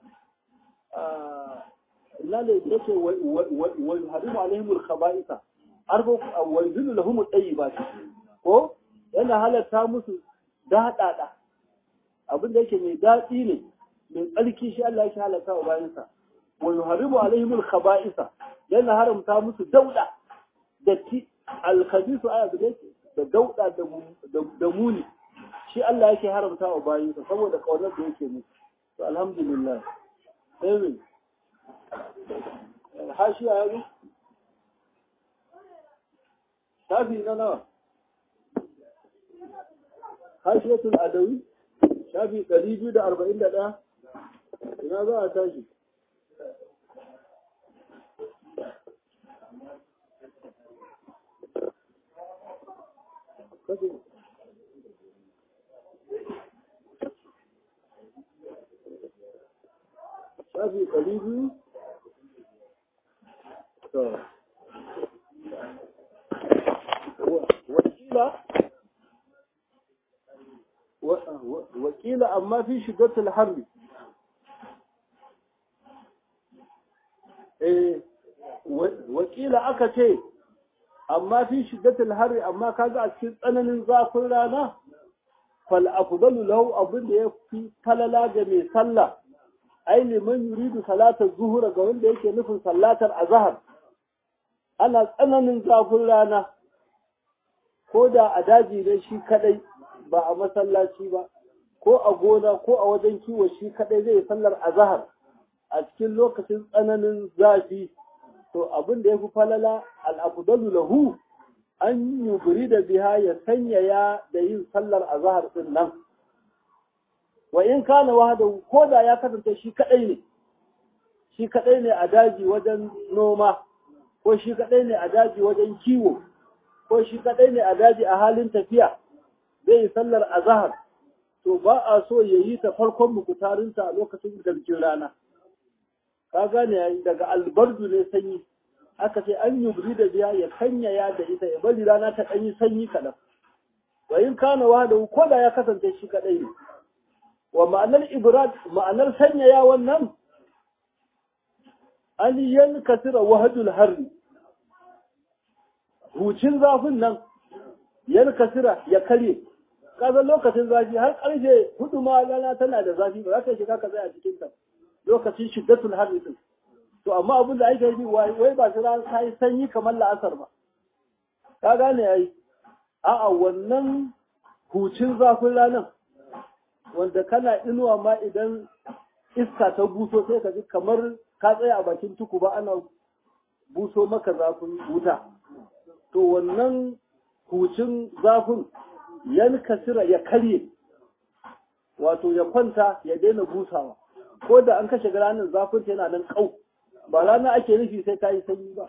ina ne yake wa yuhallimu alaihim al-khaba'isa arbo wa yuzillu lahum at-tayyibat ko yana halatta musu daɗaɗa abin da yake mai daɗi ne mai tsarki shi Allah yake halatta wa bayansa wa yuharimu alaihim al-khaba'isa yana haramta musu dauda datti al-khabisu aya da yake da dauda da muni shi Allah yake haramta wa bayansa saboda kaunar da yake musu to alhamdulillah amin hashiya ya zo shafi na nawa hashiyatul adawi shafi ɗari biyu da arba'in da ɗaya ina za a tashi shafi ɗari biyu wakila wakila amma fi shigatul harbi eh wakila aka ce amma fi shigatul harbi amma kaga a cikin tsananin zafin rana fal afdalu lahu abin da ya fi falala ga mai sallah ai liman yuridu salatar zuhura ga wanda yake nufin sallatar azhar ana tsananin zafin rana ko da a daji ne shi kadai ba a masallaci ba ko a gona ko a wajen kiwo shi kadai zai sallar azhar a cikin lokacin tsananin zafi to abin da ya fi falala al'abdalu lahu an yubri da biha ya sanyaya da yin sallar azhar din nan wa in kana wahada ko da ya kasance shi kadai ne shi kadai ne a daji wajen noma ko shi kadai ne a daji wajen kiwo ko shi kadai ne a daji a halin tafiya zai yi sallar azahar to ba a so ya yi ta farkon mukutarinta a lokacin garjin rana ka gane yayi daga albardu ne sanyi aka ce an yi da biya ya kanyaya da ita ya bari rana ta ɗanyi sanyi kaɗan wa in kana wa da ko da ya kasance shi kaɗai ne wa ma'anar ibrad ma'anar sanyaya wannan an yankasira wahadul harri hucin zafin nan yankasira ya karye kaga lokacin zafi har karfe hudu ma rana tana da zafi ba za ka shiga ka tsaya cikin ta lokacin shiddatul harri din to amma abin da ake yi wai ba su ran sai sanyi kamar la'asar ba ka gane yayi a'a wannan hucin zafin ranar wanda kana inuwa ma idan iska ta buso sai ka ji kamar ka tsaya a bakin tuku ba ana buso maka zafin wuta to wannan hucin zafin yan kasira ya karye wato ya kwanta ya daina busawa ko da an kashe ranar zafin ta yana nan kau ba rana ake nufi sai ta yi sanyi ba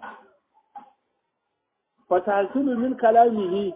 fatahsulu min kalamihi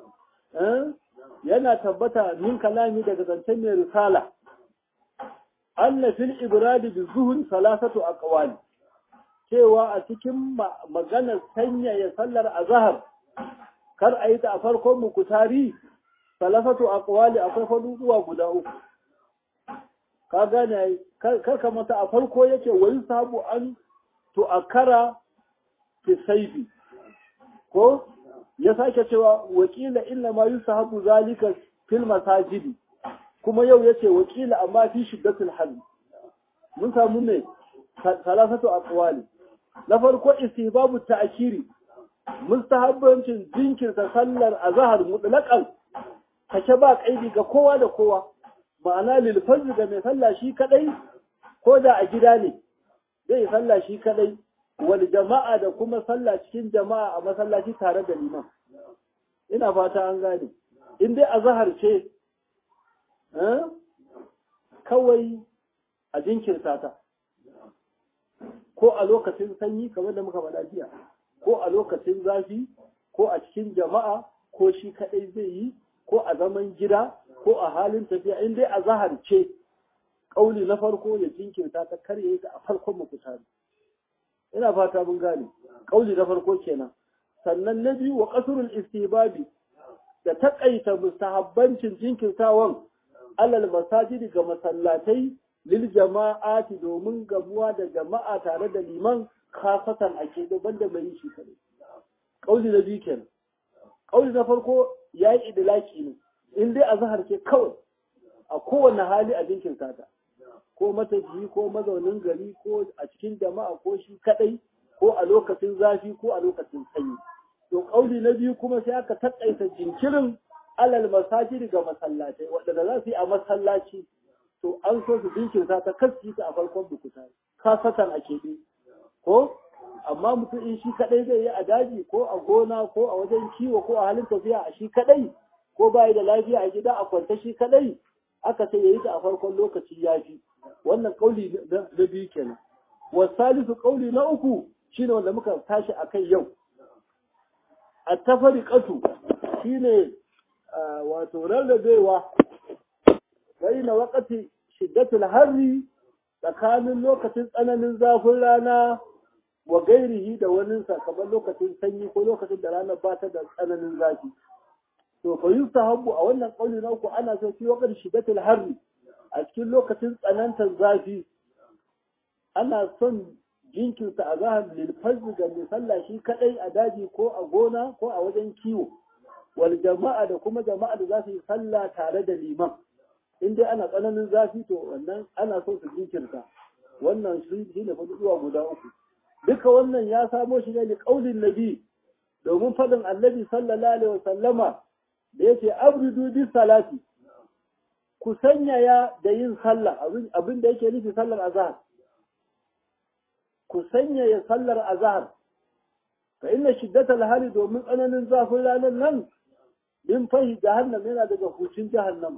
yana tabbata min kalami daga zancen mai risala anna fil ibradi bi zuhur salasatu aqwali cewa a cikin maganar sanyaya sallar azhar kar a yi ta a farkon mukutari salasatu aqwali akwai faduwa guda uku ka gane kar ka mata a farko yake wani sabu an to akara fi saifi ko ya sake cewa wakila inna ma yusahabu zalika fil masajidi kuma yau yace wakila amma fi shiddatul hal mun samu ne salasatu aqwali na farko istihbabu ta'khiri mustahabbancin jinkirta sallar azhar mutlaqan kace ba kaidi ga kowa da kowa ma'ana lil fajr ga mai sallah shi kadai ko da a gida ne zai sallah shi kadai wal jama'a da kuma sallah cikin jama'a a masallaci tare da liman ina fata an gane in dai azhar ce kawai a jinkirta ta ko a lokacin sanyi kamar da muka faɗa jiya ko a lokacin zafi ko a cikin jama'a ko shi kaɗai zai yi ko a zaman gida ko a halin tafiya in dai a zahar ce ƙauli na farko ya jinkirta ta karye ta a farkon mafutari ina fata mun gane ƙauli na farko kenan sannan na biyu wa qasurul istibabi da taƙaita mustahabbancin jinkirtawan alal masajidi ga masallatai lil jama'ati domin gamuwa da jama'a tare da liman khasatan ake daban da mai shi kadai kauli na biyu kenan kauli na farko yayi idlaki ne in dai azhar ke kawai a kowane hali a jinkirta ta ko matafiyi ko mazaunin gari ko a cikin jama'a ko shi kadai ko a lokacin zafi ko a lokacin sanyi to kauli na biyu kuma sai aka taƙaita jinkirin alal masajid ga masallatai waɗanda za su yi a masallaci to an so su jinkirta ta kaski ta a farkon bukuta kasatan a keɓe ko amma mutum in shi kaɗai zai yi a daji ko a gona ko a wajen kiwo ko a halin tafiya a shi kaɗai ko bayi da lafiya a gida a kwanta shi kaɗai aka ce ya yi ta a farkon lokaci ya fi wannan ƙauli na biyu kenan wasalisu ƙauli na uku shine wanda muka tashi a kai yau a tafariƙatu shine wato rarrabewa bai na wakati shiddatul harri tsakanin lokacin tsananin zafin rana wa gairihi da waninsa kamar lokacin sanyi ko lokacin da ranar ba ta da tsananin zafi to fa yustahabbu a wannan kauli na uku ana so fi wakati shiddatul harri a cikin lokacin tsanantar zafi ana son jinkirta a zahar lilfazzi ga mai sallah shi kadai a daji ko a gona ko a wajen kiwo wal jama'a da kuma jama'a da za su yi sallah tare da liman in dai ana tsananin zafi to wannan ana so su jinkirta wannan shi ne faduwa guda uku duka wannan ya samo shi ne da kaulin nabi domin faɗin annabi sallallahu alaihi wasallama da yace abridu bis salati ku sanyaya da yin sallah abin da yake nufi sallar azhar ku sanyaya sallar azhar fa inna shiddatal hali domin tsananin zafin ranar nan min fahi jahannam yana daga hucin jahannama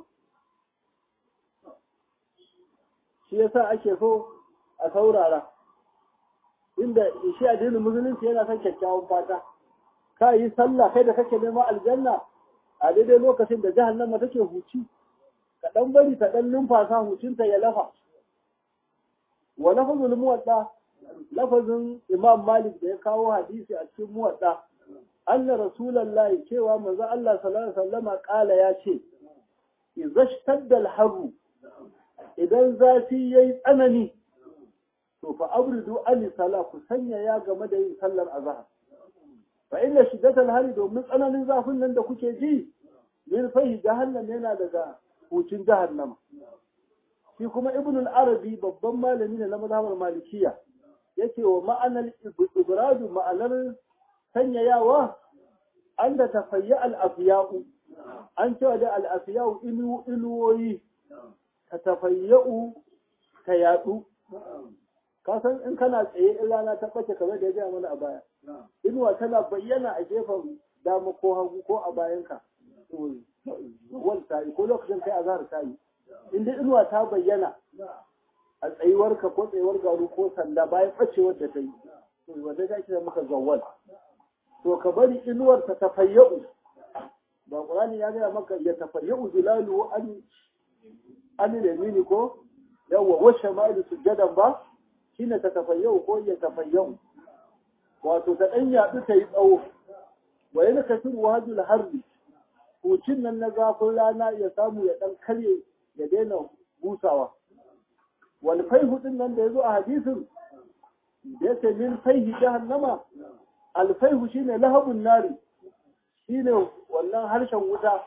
shi yasa ake so a saurara inda shi addinin musulunci yana son kyakkyawan fata ka yi sallah kai da kake neman aljanna a daidai lokacin da jahannama take huci ka dan bari ta dan numfasa hucinta ya lafa wa lafazul muwadda lafazin imam malik da ya kawo hadisi a cikin muwadda anna rasulullahi cewa manzo Allah sallallahu alaihi wasallama kala ya ce idza shtadda al-harru idan zafi yayi tsanani to fa abridu an sala ku sanya ya game da yin sallar azhar fa inna shiddatal hari domin tsananin zafin nan da kuke ji min fahi jahannam yana daga hucin jahannama shi kuma ibn al-arabi babban malami ne na mazhabar malikiya yace wa ma'anar ibradu ma'anar sanyayawa an da tafayya al-afiya'u an cewa da al-afiya'u ilu iluwoyi ta tafayya'u ta yadu ka san in kana tsaye in rana ta bace kamar da ya gaya mana a baya inuwa tana bayyana a gefen dama ko hagu ko a bayanka wal ta yi ko lokacin kai azhar ta yi in dai inuwa ta bayyana a tsayuwarka ko tsayuwar garu ko sanda bayan bacewar da ta yi to wanda za ki maka zawwal to ka bari inuwar ta tafayyau ba qur'ani ya gaya maka ya tafayyau zilalu an an yamini ko yawa wa shamalu sujadan ba shine ta tafayyau ko ya tafayyau wato ta dan yadu ta yi tsawo wa yana kasiru wajul harbi hucin nan na zafin rana ya samu ya dan karye ya daina busawa wani faihu din nan da ya zo a hadisin da ya ce min faihi jahannama alfaihu shine lahabun nari shine wannan harshen wuta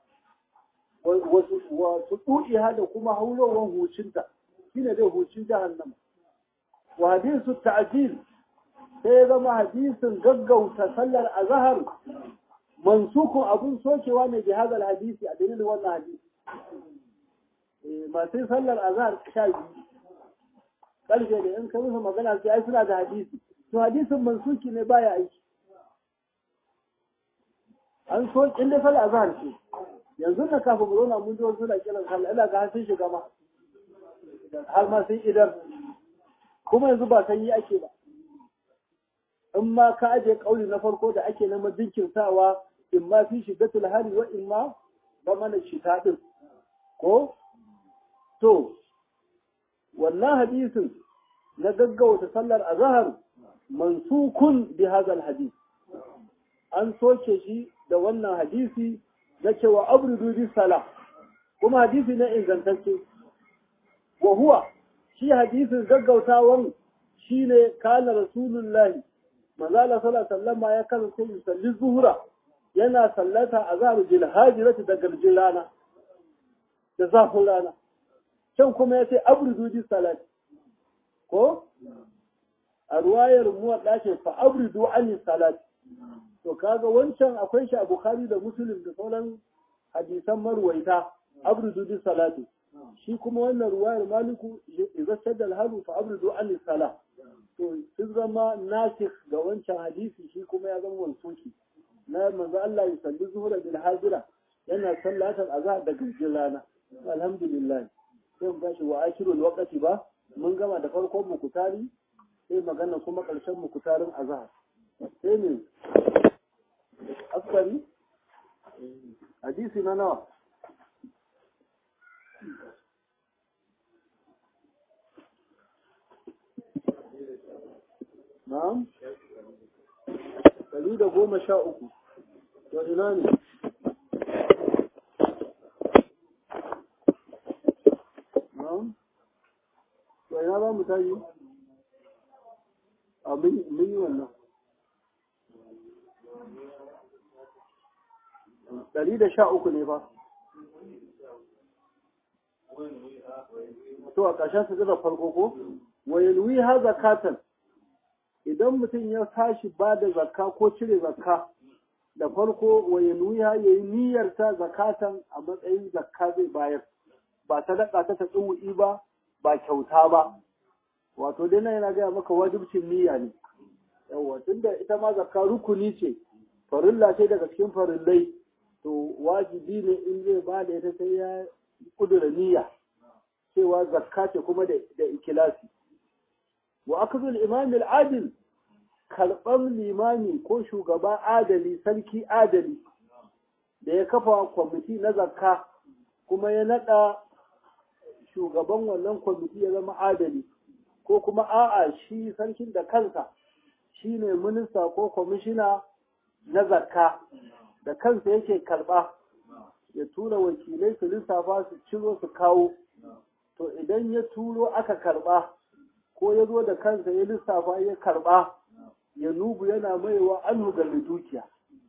wasu tuɗiha da kuma haulowar hucinta shine dai hucin jahannama wa hadisu ta'jil sai ya zama hadisin gaggauta sallar azhar mansukun abun sokewa ne bi hadal hadisi a dalilin wannan hadisi masu sallar azhar sha biyu ƙarfe da in ka musu magana sai ai suna da hadisi to hadisin mansuki ne baya aiki an so in dai sallar azhar ce yanzu na kafin mu zauna mun ji wasu suna kiran sallah ina ga sun shiga ma har ma sun idar kuma yanzu ba sanyi ake ba in ma ka aje kauli na farko da ake neman jinkirtawa in ma fi shiddatul hali wa in ma ba mana shita din ko to wannan hadisin na gaggauta sallar azhar mansukun bi hadal hadis an soke shi da wannan hadisi na cewa abridu bi sala kuma hadisi na ingantacce wa huwa shi hadisin gaggautawan shine kana rasulullahi manzo Allah sallallahu alaihi wasallam ya kasance yusalli zuhura yana sallata azhar bil hajirati da garjin rana da zafin rana can kuma ya ce abridu bi salati ko a ruwayar muwadda ce fa abridu ani salati to kaga wancan akwai shi a bukhari da muslim da sauran hadisan marwaita abridu bi salati shi kuma wannan ruwayar maliku idza shadda al-halu fa abridu ani salat to sun zama nasikh ga wancan hadisi shi kuma ya zama wansuki na manzo Allah ya salli zuhura bil hajira yana sallatar azhar da gajin rana alhamdulillah sai mu tashi wa akirul waqti ba mun gama da farkon mukutari sai magana kuma karshen mukutarin azhar sai ne askari hadisi na nawa Na'am? Ɗari da goma sha uku. To ina ne? Na'am? To ina za mu tayi? A mun yi wannan. Ɗari da sha uku ne ba. To a ƙarshen su da farko ko? Wa yalwi ha zakatan. idan mutum ya tashi ba da zakka ko cire zakka da farko wa ya nuya ya yi niyyarta zakatan a matsayin zakka zai bayar ba sadaka ta tsuwi ba ba kyauta ba wato dai nan yana gaya maka wajibcin niyya ne yawa tunda ita ma zakka rukuni ce farilla ce daga cikin farillai to wajibi ne in zai ba da ita sai ya kudura niyya cewa zakka ce kuma da ikilasi wa akzul imam al-adil karɓar limami ko shugaba adali sarki adali da ya kafa kwamiti na zakka kuma ya naɗa shugaban wannan kwamiti ya zama adali ko kuma a'a shi sarkin da kansa shi ne minista ko kwamishina na zakka da kansa yake karɓa ya tura wakilai su lissafa su ciro su kawo to idan ya turo aka karɓa ko ya zo da kansa ya lissafa ya karɓa ya nubu yana maiwa an ga dukiya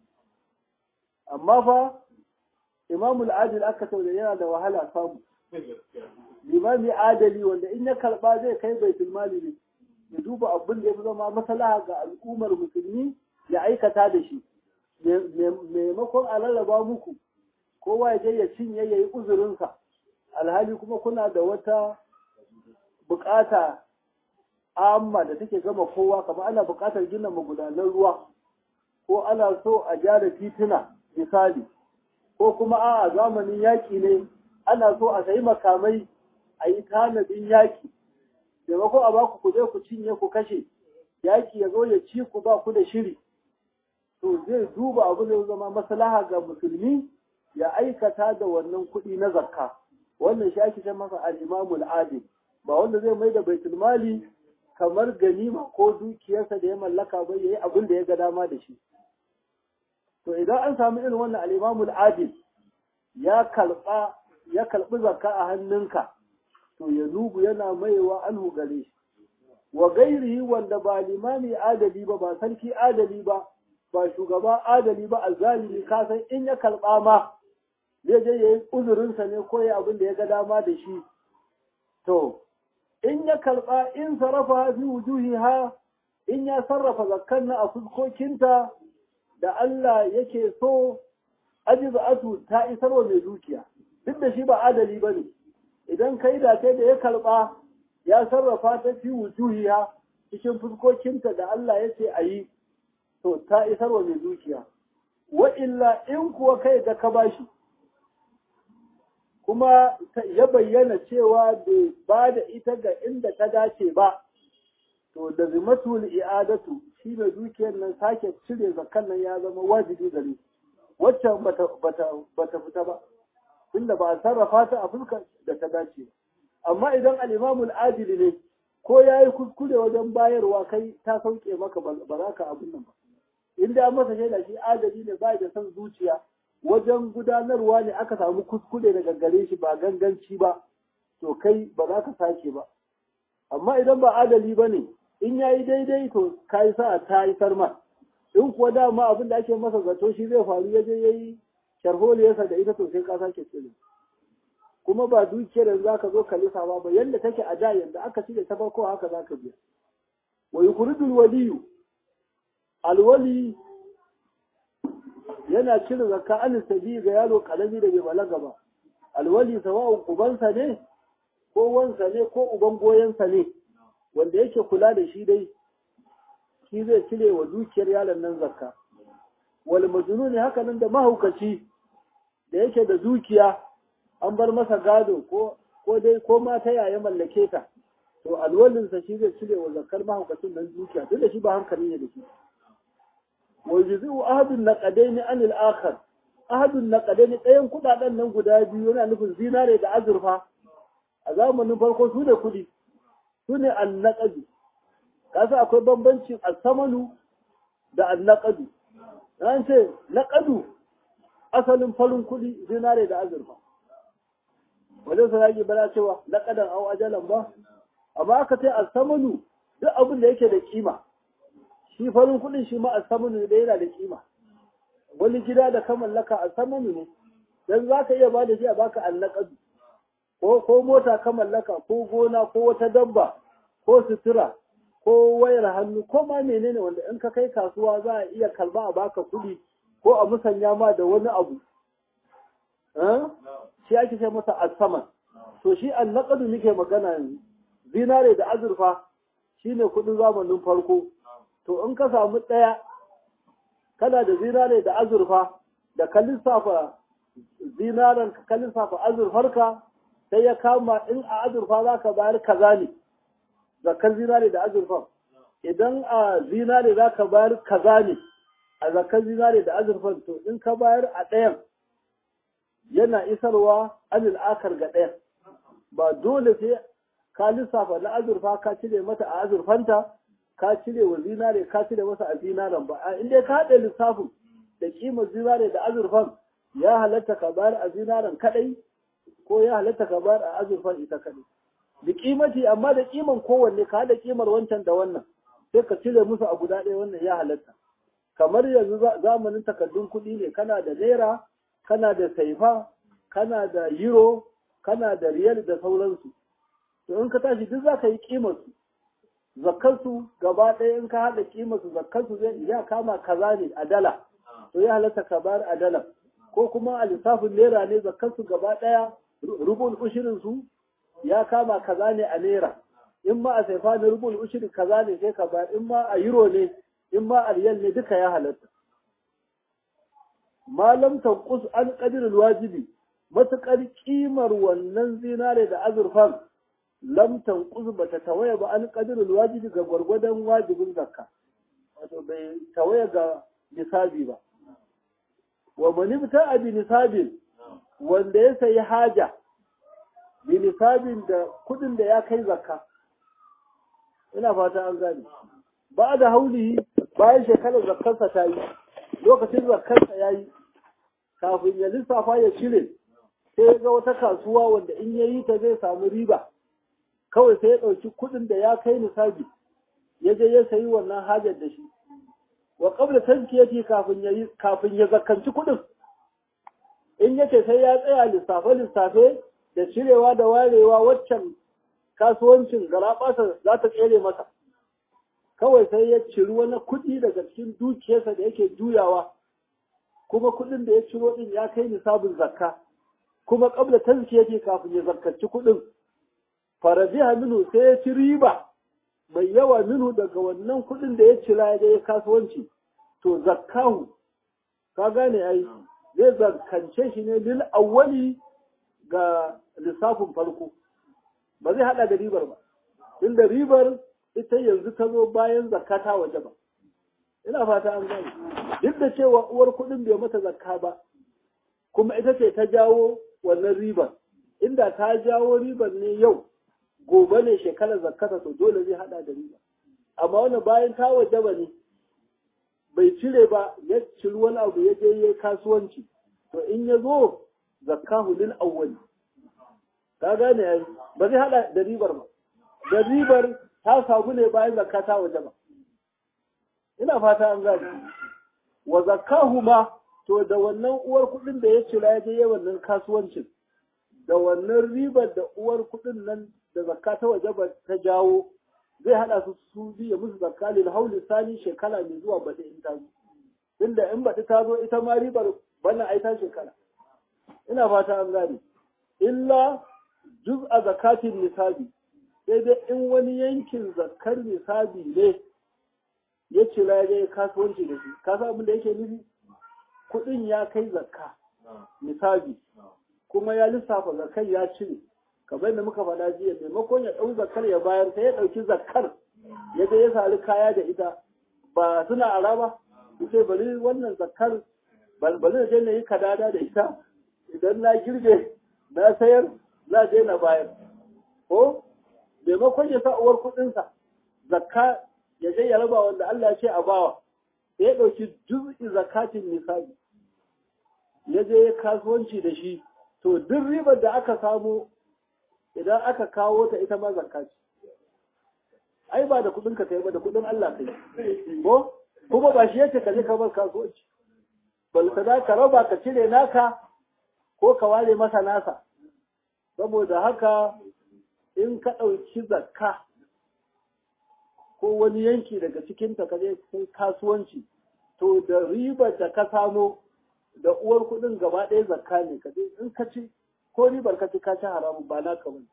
amma fa imamul adil aka da yana da wahala samu limami adali wanda in ya karba zai kai baitul mali ne ya duba abin da ya fi zama maslaha ga al'ummar musulmi ya aikata da shi maimakon a rarraba muku kowa ya je ya cinye ya yi uzurinsa alhali kuma kuna da wata bukata amma da take gama kowa kamar ana buƙatar gina magudanan ruwa ko ana so a gyara tituna misali ko kuma a zamanin yaƙi ne ana so a sayi makamai a yi tanadin yaƙi taimako a baku ku je ku cinye ku kashe yaƙi ya zo ya ci ku ba ku da shiri to zai duba abu zai zama maslaha ga musulmi ya aikata da wannan kuɗi na zakka wannan shi ake ce masa al-imamul adil ba wanda zai mai da baitul mali kamar ganima ko dukiyarsa da ya mallaka ba yayi abin da ya ga dama da shi to idan an samu irin wannan al-imamul adil ya kalba ya kalbi zakka a hannunka to ya nubu yana maiwa anhu gare shi wa gairihi wanda ba limami adali ba ba sarki adali ba ba shugaba adali ba azzalimi ka san in ya karɓa ma zai je yayi uzurinsa ne ko ya abin da ya ga dama da shi to in ya karɓa in sarrafa fi wujuhiha in ya sarrafa zakkan na a fuskokinta da Allah yake so ajizatu ta isarwa mai dukiya duk da shi ba adali ba ne idan kai da kai da ya karɓa ya sarrafa ta fi wujuhiha cikin fuskokinta da Allah ya ce a yi to ta isarwa mai dukiya wa illa in kuwa kai da ka bashi kuma ya bayyana cewa bai ba da ita ga inda ta dace ba to da zimatul i'adatu shi ne dukiyar nan sake cire zakkan nan ya zama wajibi gare waccan bata bata bata fita ba tunda ba a sarrafa ta a fuskar da ta dace amma idan al-imamul adili ne ko yayi kuskure wajen bayarwa kai ta sauke maka ba za ka abun nan ba in da masa shaida shi adali ne ba da son zuciya wajen gudanarwa ne aka samu kuskure daga gare shi ba ganganci ba to kai ba za ka sake ba amma idan ba adali ba ne in ya yi daidai to ka yi sa'a ta yi sarma in kuwa dama abin da ake masa zato shi zai faru ya je ya yi sharholiyarsa da ita to sai ka sake cire kuma ba dukiyar da za ka zo ka lisa ba ba yadda take a da yadda aka cire ta farko haka za ka biya wa yukhrijul waliyu alwali yana cire zakka an sabi ga yaro kalami da bai balaga ba alwali sawa'un ubansa ne ko wansa ne ko uban goyensa ne wanda yake kula da shi dai shi zai cire wa dukiyar yaron nan zakka wal majnuni haka nan da mahaukaci da yake da dukiya an bar masa gado ko ko dai ko ma ta yaya mallake ta to alwalinsa shi zai cire wa zakkar mahaukacin nan dukiya duk da shi ba hankali ne da shi ويجزئ أحد النقدين عن الآخر أحد النقدين ɗayan kuɗaɗen nan guda biyu yana nufin zinare da azurfa a zamanin farko su ne kuɗi su ne annaƙadu kasa akwai bambancin asamanu da annaƙadu an ce naƙadu asalin farin kuɗi zinare da azurfa wajen sa yake bana cewa naƙadan au ajalan ba amma aka ce asamanu duk abin da yake da kima shi farin kuɗin shi ma a samanu da yana da kima wani gida da ka mallaka a samanu ne dan za ka iya ba da shi a baka annaqadu ko ko mota ka mallaka ko gona ko wata dabba ko sutura ko wayar hannu ko ma menene wanda in ka kai kasuwa za a iya kalba a baka kuɗi ko a musanya ma da wani abu shi ake ce masa asaman to shi annaqadu muke magana yanzu zinare da azurfa shine kuɗin zamanin farko to in ka samu ɗaya kana da zinare da azurfa da ka lissafa zinaren ka lissafa azurfarka sai ya kama in a azurfa za ka bayar kaza ne zakar zinare da azurfa idan a zinare za ka bayar kaza ne a zakar zinare da azurfan to in ka bayar a ɗayan yana isarwa anil akar ga ɗayan ba dole sai ka lissafa na azurfa ka cire mata a azurfanta ka cire wa zinare ka cire masa a zinaren ba in dai ka haɗe lissafin da kimar zinare da azurfan ya halatta ka bayar a zinaren kaɗai ko ya halatta ka bayar a azurfan ita kaɗai da kimati amma da kiman kowanne ka haɗa kimar wancan da wannan sai ka cire musu a guda ɗaya wannan ya halatta kamar yanzu zamanin takardun kuɗi ne kana da naira kana da saifa kana da euro kana da riyal da sauransu to in ka tashi duk za ka yi kimar su zakkansu gaba ɗaya in ka haɗa kimarsu zakkansu zai ya kama kaza ne a dala to ya halatta ka bayar a dala ko kuma a lissafin naira ne zakkansu gaba ɗaya rubul ushirin su ya kama kaza ne a naira in ma a saifa ne rubul ushiri kaza ne sai ka bayar in ma a euro ne in ma a riyal ne duka ya halatta malam tanqus an qadirul wajibi matukar kimar wannan zinare da azurfan lam tanquz bata tawaya ba an qadirul wajibi ga gwargwadon wajibin zakka wato bai tawaya ga nisabi ba wa man ibta'a bi nisabin wanda ya sayi haja bi nisabin da kudin da ya kai zakka ina fata an gane ba da haulihi bayan shekarar zakkarsa ta yi lokacin zakkarsa ya yi kafin ya lissafa ya cire sai ya ga wata kasuwa wanda in ya yi ta zai samu riba kawai sai ya ɗauki kuɗin da ya kai nisabi ya je ya sayi wannan hajar da shi wa qabla tazkiyati kafin ya kafin ya zakkanci kuɗin in yace sai ya tsaya lissafe lissafe da cirewa da warewa waccan kasuwancin garaɓasa za ta tsere masa kawai sai ya ciri wani kuɗi daga cikin dukiyarsa da yake juyawa kuma kuɗin da ya ciro ɗin ya kai nisabin zakka kuma ƙabla tazkiyati kafin ya zakkaci kuɗin farabiha minu sai ya ci riba mai yawa minu daga wannan kuɗin da ya cira ya je kasuwanci to zakkahu ka gane ai zai zakkance shi ne lil awwali ga lissafin farko ba zai hada da ribar ba inda ribar ita yanzu ta zo bayan zakata waje ba ina fata an gane duk da cewa uwar kuɗin bai mata zakka ba kuma ita ce ta jawo wannan ribar inda ta jawo ribar ne yau gobe ne shekarar zakata to dole zai hada da riba amma wannan bayan ta waje ba ne bai cire ba ya ciri wani abu ya je ya kasuwanci to in ya zo zakkahu lil awwali ka gane yayi ba zai hada da ribar ba da ribar ta samu ne bayan zakka ta waje ba ina fata an gane wa zakkahu ma to da wannan uwar kuɗin da ya cira ya je wannan kasuwancin da wannan ribar da uwar kuɗin nan da zakka ta waje ba ta jawo zai hada su su biya musu zakka lil hauli sani shekara mai zuwa baɗi in ta zo inda in baɗi ta zo ita ma ribar bana ai ta shekara ina fata an gane illa juz'a zakatin nisabi sai dai in wani yankin zakkar nisabi ne ya cira ya kasuwanci da shi ka abin da yake nufi kuɗin ya kai zakka nisabi kuma ya lissafa zakkar ya cire kamar da muka faɗa jiya maimakon ya ɗau zakkar ya bayar sai ya ɗauki zakkar ya je ya sari kaya da ita ba suna ara ba ce bari wannan zakkar bari na je na yi kadada da ita idan na girbe na sayar na je na bayar ko maimakon ya sa uwar kuɗinsa zakka ya je ya raba wanda Allah ya ce a bawa sai ya ɗauki juz'i zakatin nisabi ya je ya kasuwanci da shi to duk ribar da aka samu idan aka kawo ta ita ma zakka ce ai ba da kudin ka kai ba da kudin Allah kai ko kuma ba shi yace ka je ka bar kasuwanci bal ka da ka raba ka cire naka ko ka ware masa nasa saboda haka in ka ɗauki zakka ko wani yanki daga cikin ta kaje kai kasuwanci to da ribar da ka samo da uwar kudin gaba ɗaya zakka ne ka in ka ci ko ribar ka ci ka ci haramun ba naka bane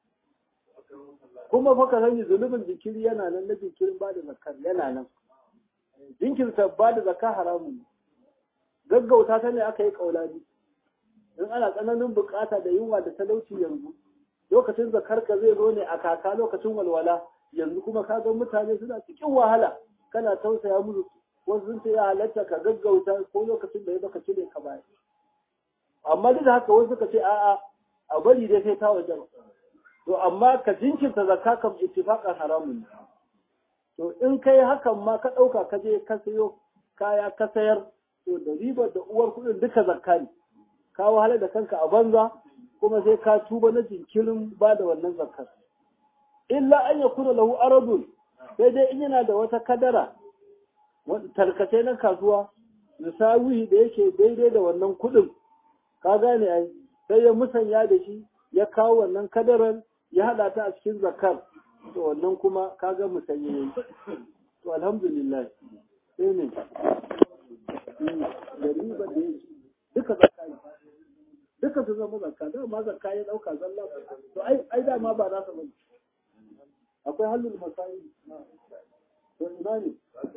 kuma fa ka sani zunubin jikiri yana nan na jinkirin ba da zakar yana nan jinkirta ba da zakka haramun gaggauta ta ne aka yi kaulani in ana tsananin bukata da yunwa da talauci yanzu lokacin zakar ka zai zo ne a kaka lokacin walwala yanzu kuma ka ga mutane suna cikin wahala kana tausaya musu wasu sun ce ya halatta ka gaggauta ko lokacin da ya baka cire ka baya amma duk da haka wasu suka ce a'a a bari dai sai ta waje to amma ka jinkirta zakka kam ittifaqan haramun to in kai hakan ma ka dauka ka je ka sayo kaya ka sayar to da ribar da uwar kudin duka zakka ne ka wahala da kanka a banza kuma sai ka tuba na jinkirin ba da wannan zakkar illa an yakuna lahu aradun sai dai in yana da wata kadara tarkace na kasuwa misawi da yake daidai da wannan kudin ka gane ai sai ya musanya da shi ya kawo wannan kadaran ya hada ta a cikin zakar to wannan kuma kaga musanye yayi to alhamdulillah sai ne da riba da yake duka zakka duka su zama zakka da ma zakka ya dauka zalla to ai ai da ma ba za su bane akwai halul masayi to ina ne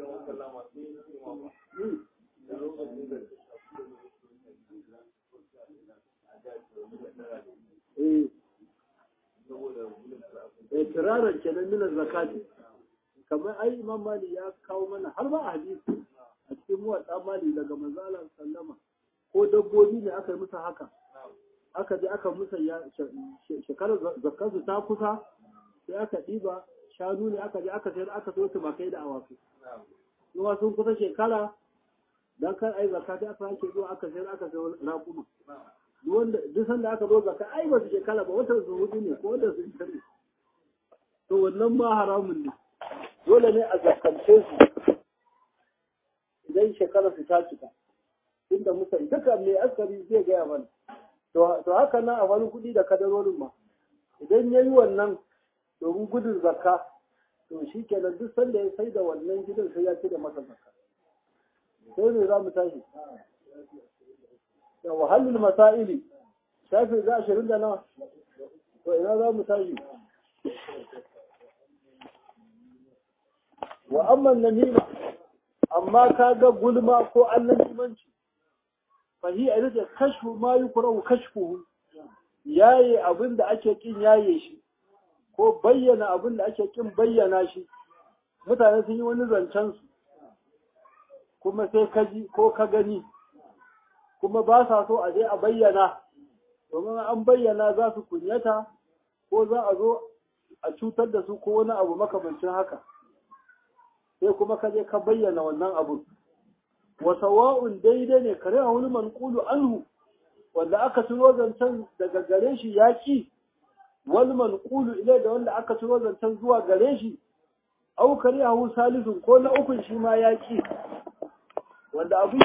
eh tiraran kenan minar zakati kamar ai imam mali ya kawo mana har ma a hadisi a cikin muwadda mali daga manzala sallama ko dabbobi ne aka yi musu haka aka je aka musa shekarar zakarsu ta kusa sai aka ɗiba shanu ne aka je aka sayar aka so tumakai da awakai kuma sun kusa shekara dan kar ai zakka sai aka sake zuwa aka sayar aka sayar raƙuma wanda duk sanda aka zo zakka ai ba su shekara ba wata su hudu ne ko wanda su tare to wannan ma haramun ne dole ne a zakkance su idan shekarar su ta cika inda muka duka mai askari zai gaya mana to haka nan a wani kuɗi da kadarorin ma idan ya yi wannan domin gudun zakka to shi kenan duk sanda ya sai da wannan gidan sai ya ce da masa zakka sai ne za mu tashi da wahallul masaili shafi za ashirin da nawa to ina za mu tashi wa amman namima amma ka ga gulma ko annamimanci fahi a rike kashfu ma yi kurau kashfuhu yaye abin da ake kin yaye shi ko bayyana abin da ake kin bayyana shi mutane sun yi wani zancen su kuma sai ka ji ko ka gani kuma ba sa so a je a bayyana domin an bayyana za su kunyata ko za a zo a cutar da su ko wani abu makamancin haka sai kuma ka je ka bayyana wannan abu wa sawa'un daidai ne kare a wani manqulu anhu wanda aka ciro zancen daga gare shi yaki wal manqulu ilai da wanda aka ciro zancen zuwa gare shi au kare a hu salisun ko na ukun shi ma yaki wanda abu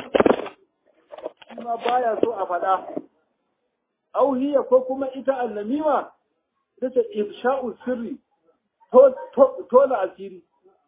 shi ma baya so a faɗa au hiya ko kuma ita annamima ita ce ifsha'u sirri tona asiri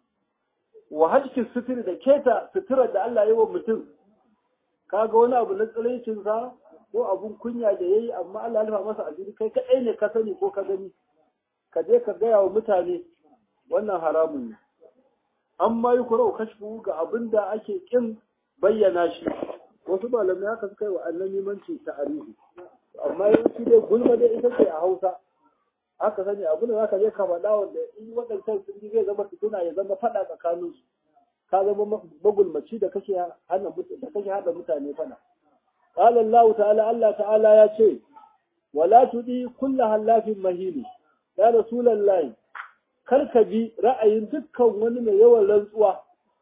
wa hajjin suturi da keta suturar da Allah yi wa mutum kaga wani abu na tsiraicinsa ko abun kunya da yayi amma Allah ya masa asiri kai kadai ne ka sani ko ka gani ka je ka gaya wa mutane wannan haramun ne amma yi kurau kashfu ga abin da ake kin bayyana shi wasu malamai haka suka yi wa annabi manci ta'arihi amma yawanci dai gulma dai ita ce a Hausa haka sani abin da zaka je ka faɗa wanda in waɗancan sun ji zai zama fituna ya zama faɗa tsakanin su ka zama magulmaci da kake hana da kake hada mutane faɗa qala Allah ta'ala Allah ta'ala ya ce wala tudi kullu halafin mahili ya rasulullahi kar ka bi ra'ayin dukkan wani mai yawan rantsuwa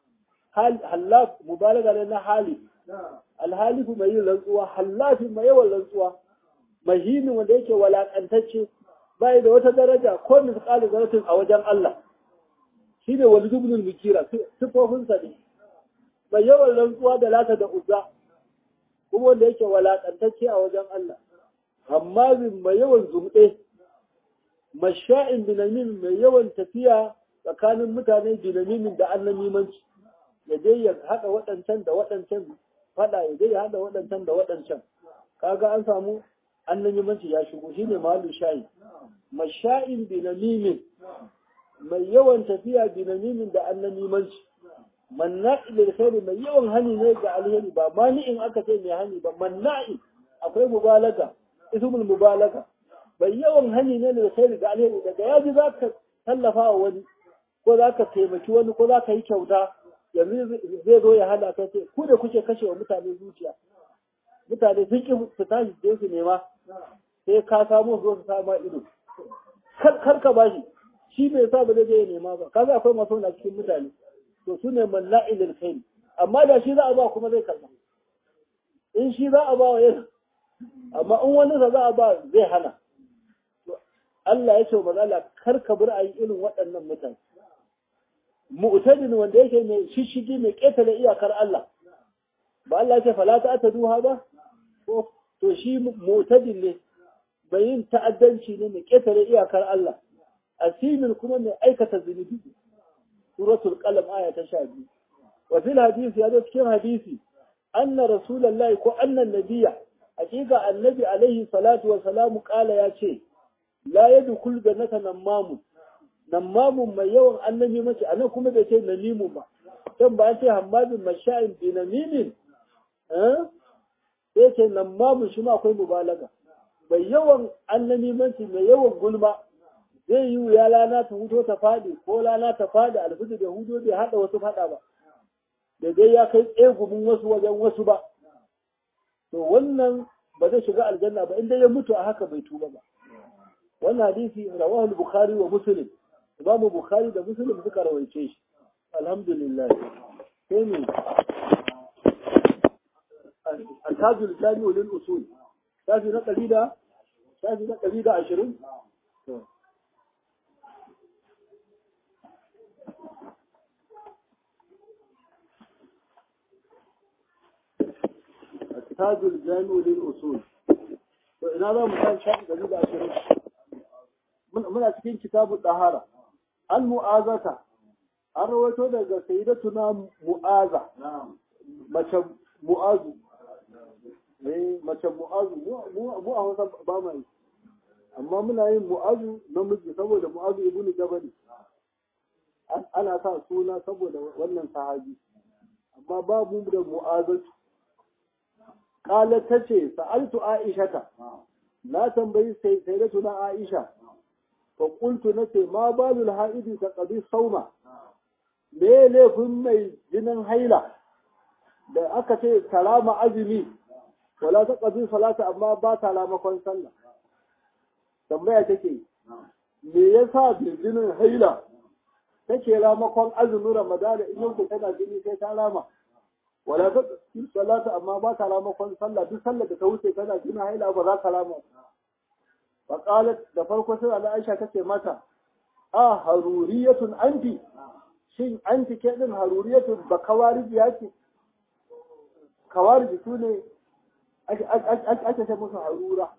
hallaf mubalaga ne na hali alhalifu mai yin rantsuwa hallafin mai yawan rantsuwa mahinin wanda yake walakantacce bai da wata daraja ko misqali zaratin a wajen Allah shi ne wani dubnul mikira sifofin sa ne mai yawan rantsuwa da lata da uzza kuma wanda yake walakantacce a wajen Allah amma bin mai yawan zumɗe masha'in binamin mai yawan tafiya tsakanin mutane binamimin da annamimanci ya dai ya haɗa waɗancan da waɗancan faɗa ya dai ya haɗa waɗancan da waɗancan kaga an samu annamimanci ya shigo shine mahallu shayi masha'in binamimin mai yawan tafiya binamimin da annamimanci manna'i lil khairi mai yawan hani ne ga alheri ba mani'in aka ce mai hani ba manna'i akwai mubalaga ismul mubalaga mai yawan hani ne da khairi ga alheri daga yaji zaka tallafa wa wani ko zaka taimaki wani ko zaka yi kyauta yanzu zai zo ya hana ka ce ku da kuke kashe wa mutane zuciya mutane sun ki su tashi je su nema sai ka samu zo su sama ido kar ka bashi shi bai sa ba zai je ya nema ba kaga akwai masu na cikin mutane to su ne malla'ilil khair amma da shi za a ba kuma zai karba in shi za a ba wa yasa amma in wani sa za a ba zai hana Allah ya ce wa mazala kar ka bar a yi irin waɗannan mutane mu'tadin wanda yake mai shishigi mai ƙetare iyakar Allah ba Allah ya ce fala ta ta duha ba ko to shi mu'tadin ne mai yin ta'addanci ne mai ƙetare iyakar Allah asimin kuma mai aikata zunubi suratul qalam aya ta 12 wa fil hadisi ya zo cikin hadisi anna rasulullahi ko anna nabiyya hakika annabi alaihi salatu wa salamu kala ya ce la yadkhul jannata namamun namamun mai yawan annabi mace anan kuma bai ce namimu ba dan ba ce hammadin masha'in bi namimin eh sai ce namamun shi ma akwai mubalaga mai yawan annabi mace mai yawan gulma zai yi wuya lana ta hudo ta fadi ko lana ta fadi alfudu da hudo bai hada wasu fada ba da dai ya kai tsegumin wasu wajen wasu ba to wannan ba zai shiga aljanna ba inda ya mutu a haka bai tuba ba wannan hadisi rawahu al-bukhari wa muslim imamu bukhari da muslim suka rawaice shi alhamdulillah sai ne al-tajul jami'u lil usul shafi na ɗari da shafi na ɗari da ashirin tajul jami'u lil usul to ina za mu san shafi dari da ashirin muna cikin kitabu dahara al mu'azata an rawaito daga sayyidatuna mu'aza mace mu'azu eh mace mu'azu mu a Hausa ba ma yi amma muna yin mu'azu namiji saboda mu'azu ibnu jabal ana sa suna saboda wannan sahabi amma babu da mu'azatu kala tace sa'altu aishata na tambayi sai sai da tuna aisha fa qultu nace ma balul haidi ta qadi sauma me laifin mai jinin haila da aka ce salama azumi wala ta qadi salata amma ba ta lamakon sallah tambaya take me yasa jinin haila take ramakon azumin ramadana in yanku tana jini sai ta rama wala ta salata amma ba ta ramakon sallah duk sallar da ta wuce tana jini haila ba za ta rama fa qalat da farko sai Allah Aisha tace mata a haruriyatun anti shin anti ke din haruriyatun ba kawariji yake kawariji sune ake ce musu harura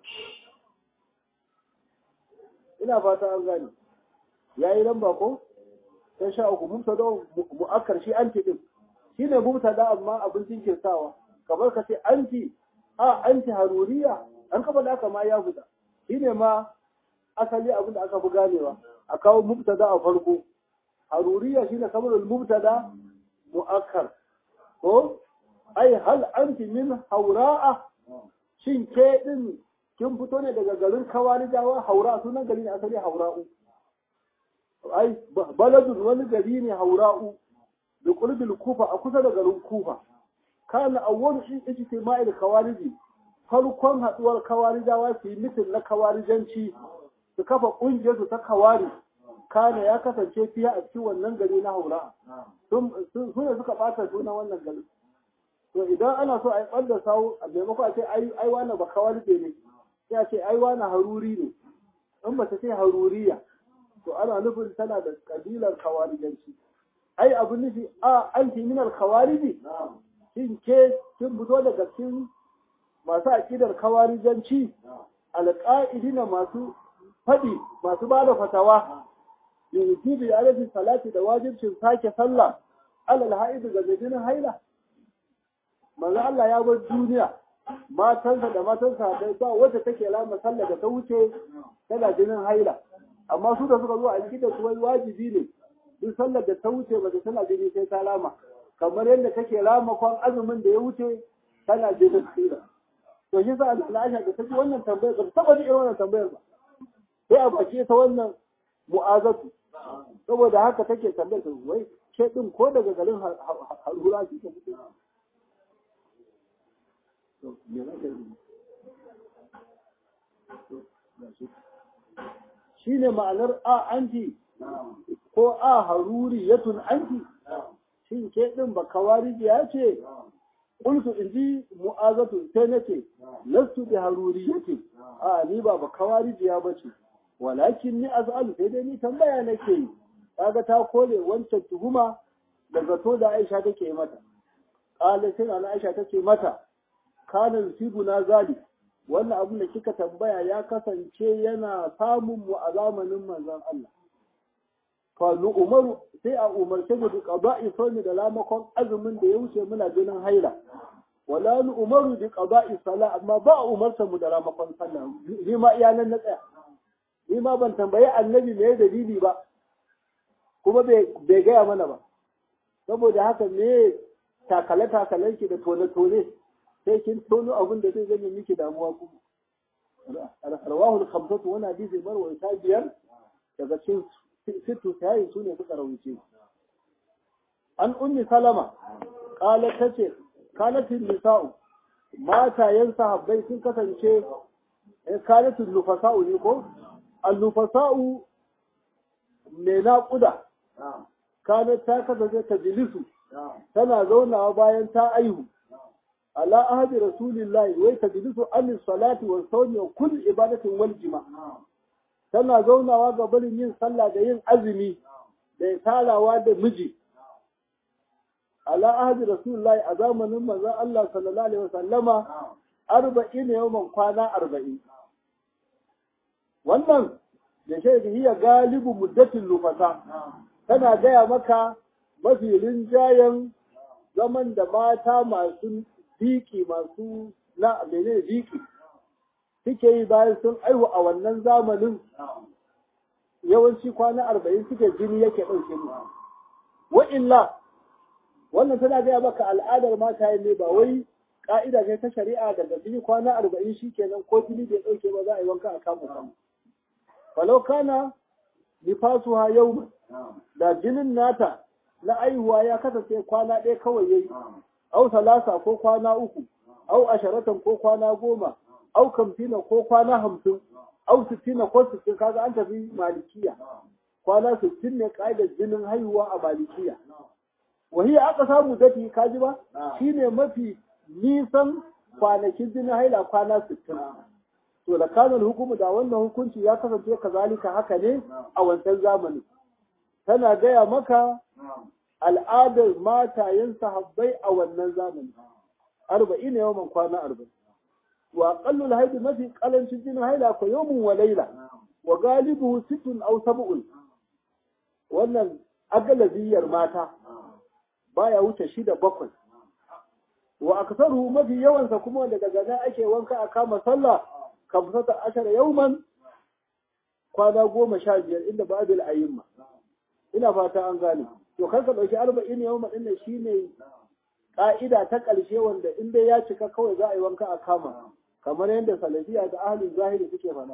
ina fata an gani yayi lamba ko sai sha uku mubtada mu'akkar shi anti din shine mubtada amma abin jinkirtawa kamar ka ce anti a anti haruriya an kafa da aka ma ya fita shine ma asali abin da aka fi ganewa a kawo mubtada a farko haruriya shine kamar mubtada mu'akkar ko ai hal anti min haura'a shin ke din kin fito ne daga garin kawarijawa haura sunan gari ne asali haura'u ai baladun wani gari ne haura'u da qurbil kufa a kusa da garin kufa kana awwal shi ijtima'il kawariji farkon haduwar kawarijawa su yi mitin na kawarijanci su kafa kungiyar su ta kawari kana ya kasance fiye a cikin wannan gari na haura sun ne suka bata sunan wannan gari to idan ana so a yi ɓanda sawu a maimako a ce ai wani ba kawarije ne sai a ce ai wani haruri ne in ba ta ce haruriya to ana nufin tana da kabilar kawarijanci ai abu nufi a anti minal kawariji shin ke kin fito daga cikin masu aƙidar kawarijanci alƙa'idina masu faɗi masu ba da fatawa yujibu ya alaihi salati da wajibcin sake sallah alal ha'idu ga jinin haila manzo Allah ya bar duniya matansa da matansa dai ba wacce take lama sallah da ta wuce tana jinin haila amma su da suka zo a cikin da su wai wajibi ne duk sallar da ta wuce ba tana jini sai ta lama kamar yadda take lama kwan azumin da ya wuce tana jinin haila to shi sa Allah Aisha da take wannan tambayar ba ta ji irin wannan tambayar ba sai a baki ta wannan mu'azatu saboda haka take tambayar wai ke din ko daga garin harura ki ta fito shi ne ma'anar a anti ko a haruri yatun anti shin ke ɗin ba kawariji ya ce ƙulsu in ji mu'azatu sai na ce lastu bi haruri yake a ni ba ba kawariji ya bace walakin ni az'alu sai dai ni tambaya nake yi kaga ta kole wancan tuhuma da zato da Aisha take mata qala sai na Aisha take mata kana na zali wannan abin da kika tambaya ya kasance yana samun mu a zamanin manzon Allah fa umaru sai a umarce mu bi qada'i sawmi da lamakon azumin da ya wuce muna jinin haila wala nu umaru bi qada'i sala amma ba a umarta mu da lamakon sallah ni ma iyalan na tsaya ni ma ban tambayi annabi me dalili ba kuma bai gaya mana ba saboda haka me takale takalen ki da tone tone sai kin tono abin da zai zame miki damuwa kuma rawahu al-khamsatu wa hadisi marwa ta biyar daga cikin sittu sai su ne suka rawuce an ummi salama qalat tace kalatin nisa'u matayen sahabbai sun kasance kalatin nufasa'u ne ko al-nufasa'u mai naƙuda kanat ta kasance ta jilisu tana zaunawa bayan ta aihu ala ahadi rasulillahi wai ta jilisu an salati wa sawmi wa kull ibadatin wal jima tana zaunawa ga barin yin sallah da yin azumi da tarawa da miji ala ahdi rasulullahi a zamanin manzon Allah sallallahu alaihi wasallama arba'in yawman kwana arba'in wannan da shaida hiya galibu muddatin lufasa tana gaya maka mafi rinjayen zaman da mata masu biki masu na mene biki suke yi bayan sun aihu a wannan zamanin yawanci kwana arba'in suke jini yake ɗauke mu wa illa wannan tana gaya maka al'adar mata ne ba wai ka'ida ne ta shari'a daga jini kwana arba'in shi kenan ko jini bai ɗauke ba za a yi wanka a kama sama falau kana nifasuha yau da jinin nata na aihuwa ya kasance kwana ɗaya kawai yayi au salasa ko kwana uku au asharatan ko kwana goma au kamfina ko kwana hamsin au sittina ko sittin kaga an tafi malikiya kwana sittin ne ka'idar jinin haihuwa a malikiya wahiya aka samu dati kaji ba shine mafi nisan kwanakin jinin haila kwana sittin to da kanon hukumu da wannan hukunci ya kasance kazalika haka ne a wancan zamani tana gaya maka al'adar matayen sahabbai a wannan zamani arba'in yawan kwana arba'in wa qallul haidi mafi kalancin jinin haila ko yawmun wa laila wa galibuhu sittun aw sab'un wannan agalabiyar mata baya wuce shida bakwai wa aksaruhu mafi yawansa kuma daga nan ake wanka a kama sallah kamsata ashara yauman kwana goma sha biyar inda babil ayyimma ina fata an gane to kar ka dauki arba'in yawma din nan shine ka'ida ta ƙarshe wanda in dai ya cika kawai za a yi wanka a kama kamar yadda salafiya da ahlul zahiri suke faɗa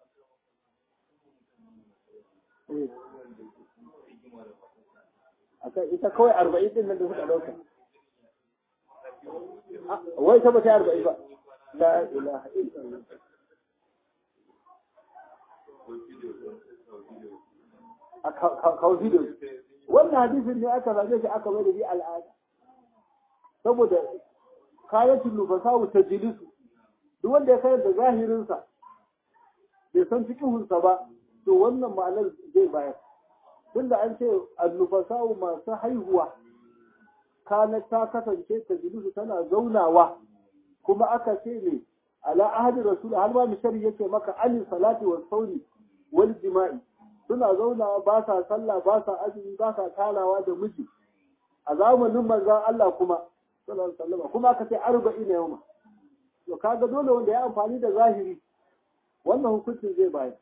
akan ita kawai arba'in din nan da suka dauka wai ta bata arba'in ba la ilaha illallah a kawo video wannan hadisin ne aka zaɓe shi aka mai da shi al'ada saboda kayatin nufasawu ta jilisu duk wanda ya kayar da zahirinsa bai san fikihunsa ba to wannan ma'anar zai bayar tunda an ce annufasawu masu haihuwa kana ta kasance ta jilisu tana zaunawa kuma aka ce ne ala ahadi rasul har ma mishari yake maka ani salati wa sauri wal jima'i suna zaunawa ba sa sallah ba sa azumi ba sa talawa da miji a zamanin manzon Allah kuma sallallahu alaihi wasallam kuma aka ce arba'in yawma to kaga dole wanda ya amfani da zahiri wannan hukuncin zai bayar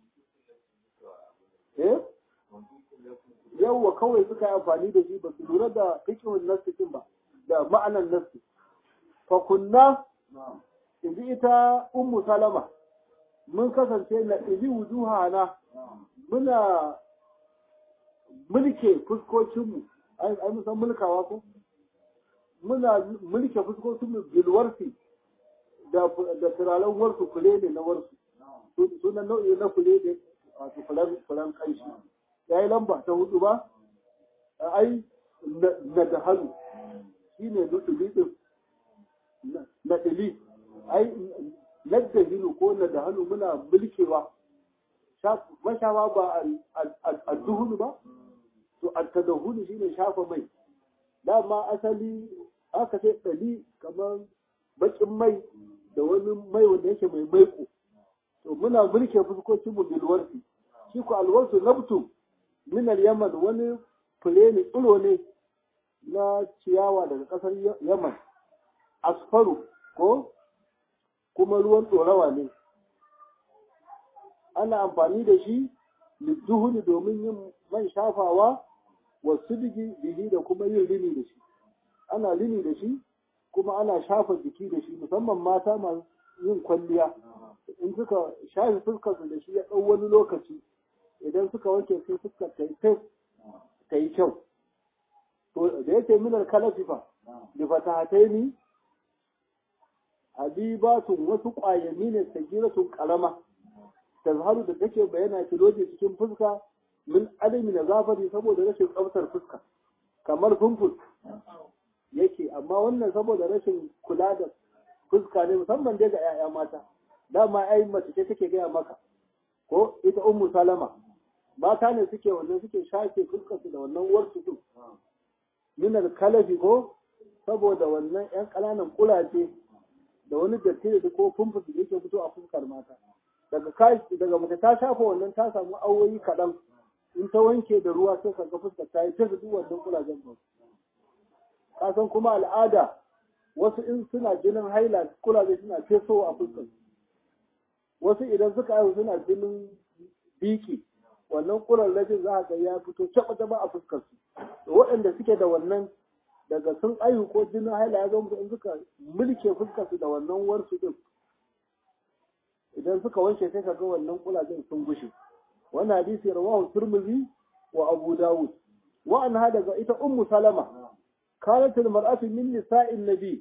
eh yawwa kawai suka yi amfani da shi ba su lura da fiqhun nasikin ba da ma'anan nasi fa kunna inji ita ummu salama mun kasance na izi wujuhana muna mulke fuskokinmu ai mun san mulkawa ko muna mulke fuskokinmu bilwarsi da da turaren warsu kule ne na warsu sunan nau'i na kule ne wato fulan fulan kanshi yayi lamba ta hudu ba ai na da hannu shine dudubi din na dili ai ladda hinu ko na da hannu muna mulkewa mashawa ba a duhunu ba to a tadahunu shine shafa mai dama asali aka ce ɗali kamar bakin mai da wani mai wanda yake mai maiko to muna mulke fuskocin mu bilwarsi shi ko alwarsu nabtu min yaman wani fure ne tsiro ne na ciyawa daga ƙasar yaman asfaru ko kuma ruwan ɗorawa ne ana amfani da shi lidduhuni domin yin man shafawa wa sidigi bihi da kuma yin rini da shi ana rini da shi kuma ana shafa jiki da shi musamman mata masu yin kwalliya in suka shafi fuskarsu da shi ya ɗau wani lokaci idan suka wanke sai fuskar ta yi ta yi kyau to da yake minar kalafifa da fatahataini habibatun wasu ƙwayami ne sagiratun ƙarama tazharu da take bayyana kiloji cikin fuska min adami na zafari saboda rashin tsaftar fuska kamar fumfus yake amma wannan saboda rashin kula da fuska ne musamman dai ga 'ya'ya mata dama ai mace ce take gaya maka ko ita ummu salama mata ne suke wannan suke shafe fuskar su da wannan warsu din min kalafi ko saboda wannan yan ƙananan kulace da wani datti da ko fumfus da yake fito a fuskar mata daga daga mace ta shafa wannan ta samu awoyi kaɗan in ta wanke da ruwa sai kaga fuskar ta yi ta duk wannan kulajen ba ka san kuma al'ada wasu in suna jinin haila kulaje suna fesowa a fuskar wasu idan suka haihu suna jinin biki wannan kurarrajin za a ga ya fito caba a fuskar su waɗanda suke da wannan daga sun aihu ko jinin haila ya zo musu in suka mulke fuskar su da wannan warsu din idan suka wanke sai kaga wannan kulajen sun gushe wannan hadisi rawahu turmuzi wa abu dawud wa anha daga ita ummu salama kanat almar'atu min nisa'in nabi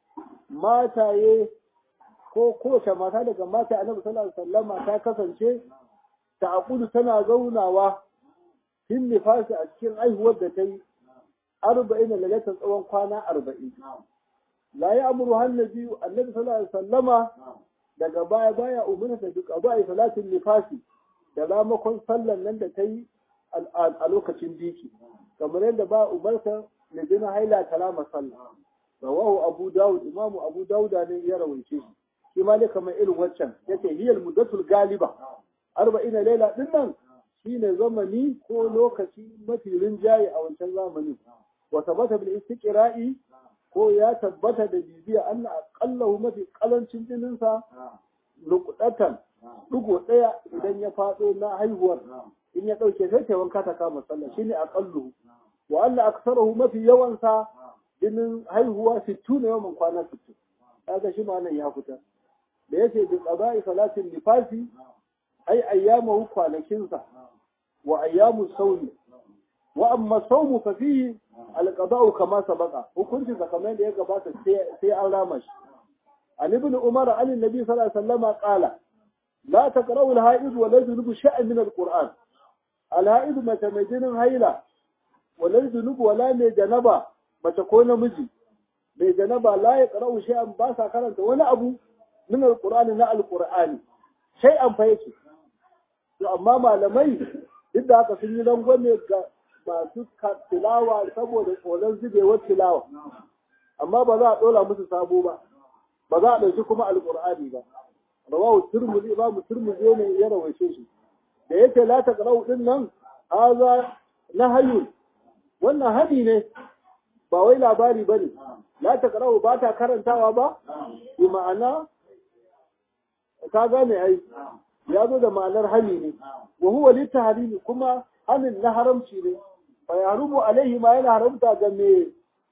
mataye ko kowace mata daga mata annabi sallallahu alaihi wasallama ta kasance ta aqulu tana zaunawa fin nifasi a cikin aihuwar da ta yi arba'in lalatan tsawon kwana arba'in la ya amuru hannabi annabi sallallahu alaihi wasallama daga baya baya umarta duk abu ai salatin nifasi da ramakon sallan nan da ta yi a lokacin biki kamar yadda ba umarta da jina haila kalama sallah rawahu abu dawud imamu abu dawuda ne ya rawaice shi shi ma dai kamar irin waccan yace hiyal muddatul galiba arba'in laila din nan shine zamani ko lokaci mafi rinjaye a wancan zamanin wa tabbata bil istiqra'i ko ya tabbata da bibiya anna aqallahu mafi kalancin jinin sa luqdatan dugo daya idan ya fado na haihuwar in ya dauke sai ta wanka ta kama sallah shine aqallu wa anna aktharuhu mafi yawan sa jinin haihuwa 60 ne yawan kwana 60 kaga shi ma nan ya fita da yace bi qada'i salatin nifasi ai ayyamahu kwanakinsa wa ayyamu sauni wa amma saumu fa fihi alqada'u kama sabaqa hukunci kamar da ya gabata sai an rama shi an ibn umar an annabi sallallahu alaihi wasallam qala la taqra'u al-ha'id wa la yunubu sha'an min al-qur'an al-ha'id mata mai jinin haila wa la yunubu wala mai janaba mace ko namiji mai janaba la yaqra'u sha'an ba sa karanta wani abu min al-qur'ani na al-qur'ani shay'an fa yake to amma malamai duk da haka sun yi rangwame ga masu tilawa saboda tsoron zubewar tilawa amma ba za a ɗola musu sabo ba ba za a ɗauki kuma alƙur'ani ba rawahu turmuzi ba mu turmuzi ne ya rawaice shi da yake la ta qara'u din nan haza nahayun wannan hadi ne ba wai labari bane la ta qara'u ba ta karantawa ba bi ma'ana ka gane ai ya zo da ma'anar hani ne wa huwa litahrimi kuma hanin na haramci ne fa yarumu alaihi ma yana haramta ga me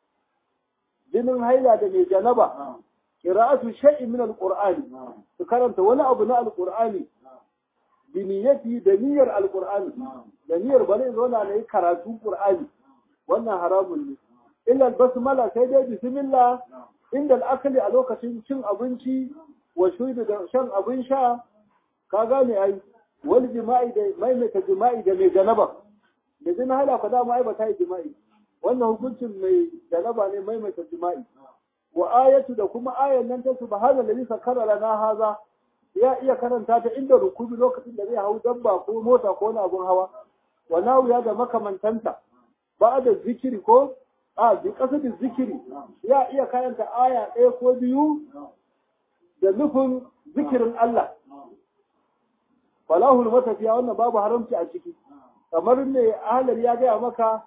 jinin haila da mai janaba qira'atu shay'in min alqur'ani su karanta wani abu na alqur'ani bi niyyati da niyyar alqur'ani da niyyar bane zauna ne karatu qur'ani wannan haramun ne illa basmala sai dai bismillah inda al'akali a lokacin cin abinci wa shudu da shan abin sha ka gane ai wani jima'i da maimaita jima'i da mai janaba da jin hala ka dama ai ba ta yi jima'i wannan hukuncin mai janaba ne maimaita jima'i wa ayatu da kuma ayan nan ta subhana allazi sakara lana haza ya iya karanta ta inda rukubi lokacin da zai hau dabba ko mota ko wani abun hawa wa nawiya da makamantanta ba da zikiri ko a bi kasadin zikiri ya iya karanta aya ɗaya ko biyu da nufin zikirin Allah falahul matafiya wannan babu haramci a ciki kamar ne ahalar ya gaya maka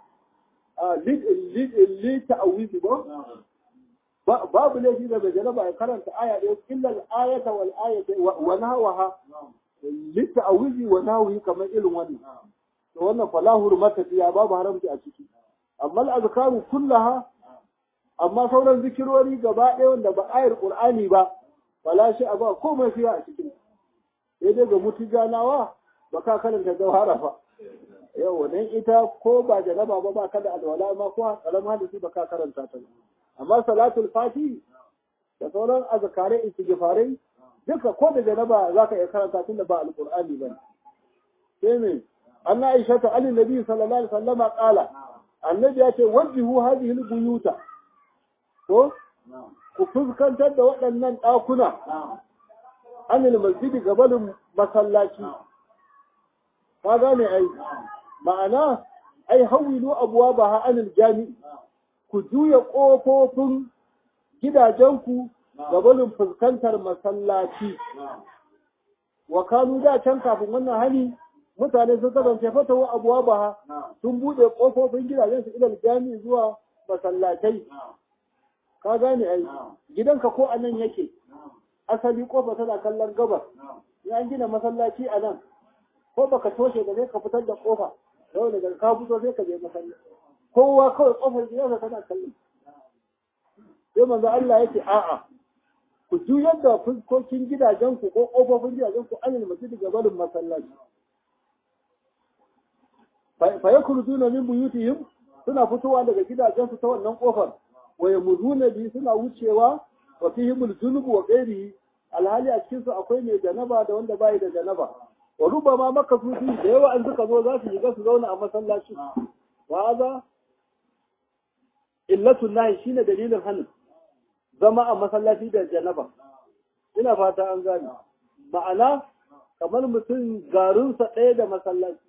li ta'awizi ba babu laifi da bai jaraba ya karanta aya ɗaya illa al-ayata wal ayata wa nahwaha li ta'awizi wa nahwi kamar irin wannan to wannan falahul matafiya babu haramci a ciki amma al-azkaru kullaha amma sauran zikirori gaba ɗaya wanda ba ayar qur'ani ba fala shi ba komai fiya a cikin sai dai ga mutu ganawa ba ka karanta jawhara fa yau dan ita ko ba janaba ba ba ka da alwala ma ko kalama hadisi ba ka karanta ta amma salatul fati da sauran azkare istighfarai duka ko da janaba zaka iya karanta tunda ba alqur'ani ba sai ne anna aisha ta ali nabi sallallahu alaihi wasallama qala annabi ya ce wajhu hadhihi albuyuta ko ku fuskantar da waɗannan ɗakuna anil masjidi gabanin masallaci ka gane ai ma'ana ai hawilu abuwa ba ha anil jami ku juya ƙofofin gidajenku gabanin fuskantar masallaci wa kanu da can kafin wannan hali mutane sun kasance fatawa abuwa ba sun buɗe ƙofofin gidajensu ilal jami'i zuwa masallatai ka gane ai gidanka ko anan yake asali kofa tana kallon gabas ya an gina masallaci a nan ko baka toshe ba sai ka fitar da kofa yau daga ka fito sai ka je masallaci kowa kawai kofar gidansa tana kallon sai manzo Allah yake a'a ku juyar da fuskokin gidajenku ko kofofin gidajenku anil masjid gabanin masallaci fa yakhrujuna min buyutihim suna fitowa daga gidajensu ta wannan kofar wa yamuduna bi suna wucewa wa fihim al-junub wa ghairihi alhali a cikin su akwai mai janaba da wanda bai da janaba wa rubama maka su da yawa an suka zo za su shiga su zauna a masallaci wa hadha illatu nahi shine dalilin hanin zama a masallaci da janaba ina fata an gane ma'ana kamar mutum garinsa ɗaya da masallaci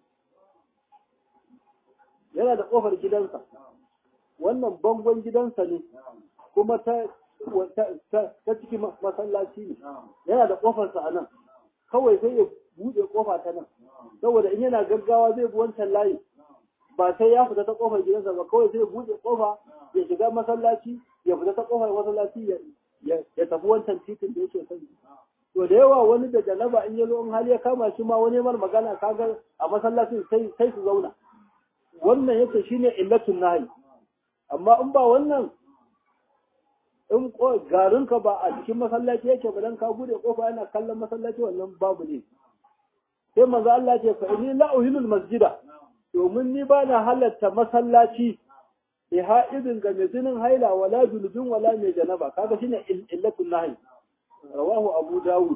yana da ƙofar gidansa wannan bangon gidansa ne kuma ta ta cikin masallaci ne yana da ƙofarsa a nan kawai sai ya buɗe ƙofa ta nan saboda in yana gaggawa zai bi wancan layi ba sai ya fita ta ƙofar gidansa ba kawai sai ya buɗe ƙofa ya shiga masallaci ya fita ta ƙofar masallaci ya tafi wancan titin da yake son to da yawa wani da janaba in ya zo in hali ya kama shi ma wani mar magana kaga a masallacin sai sai su zauna wannan yake shine illatun nahi amma in ba wannan in garinka ba a cikin masallaci yake ba dan ka bude kofa yana kallon masallaci wannan babu ne sai manzo Allah ce fa inni la uhilul masjida domin ni ba na halatta masallaci bi ha'idin ga mai jinin haila wala julubin wala mai janaba kaga shine illatul nahi rawahu abu dawud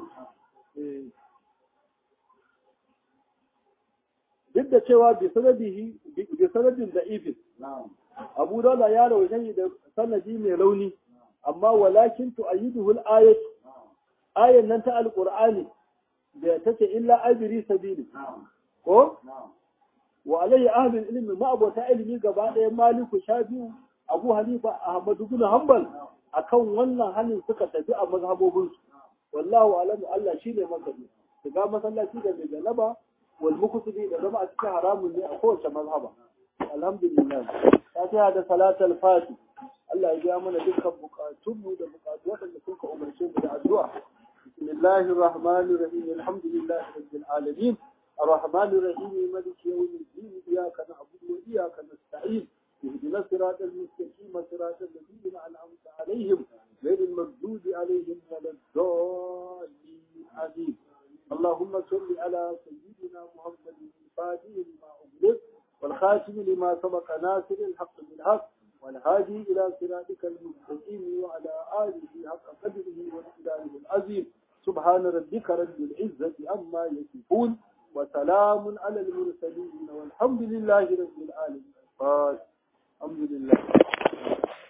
duk da cewa bi sanadihi bi sanadin da'ifin abu dawud ya rawaita da sanadi mai rauni amma walakin tu'ayyiduhu al-ayat ayan nan ta alqur'ani da take illa ajri sabili ko wa alayhi ahli ilmi ma abota ilmi gaba ɗaya maliku shafi'u abu hanifa ahmad ibn hanbal akan wannan halin suka tafi a mazhabobin su wallahu alam Allah shine mazhabi shiga masallaci da mai galaba wal mukutubi da zama a cikin haramun ne a kowace mazhaba alhamdulillah fatiha da salatul fati Allah ya biya mana dukkan bukatunmu da bukatu waɗanda suka umarce mu da addu'a bismillahir rahmanir rahim alhamdulillahi rabbil alamin الرحمن الرحيم مالك يوم الدين إياك نعبد وإياك نستعين اهدنا الصراط المستقيم صراط الذين أنعمت عليهم غير المغضوب عليهم ولا الضالين آمين اللهم صل على سيدنا محمد الفاتح لما أغلق والخاتم لما سبق ناصر الحق بالحق والهادي إلى صراطك المستقيم وعلى آله حق قدره وإله العظيم سبحان ربك رب العزة عما يصفون وسلام على المرسلين والحمد لله رب العالمين الحمد لله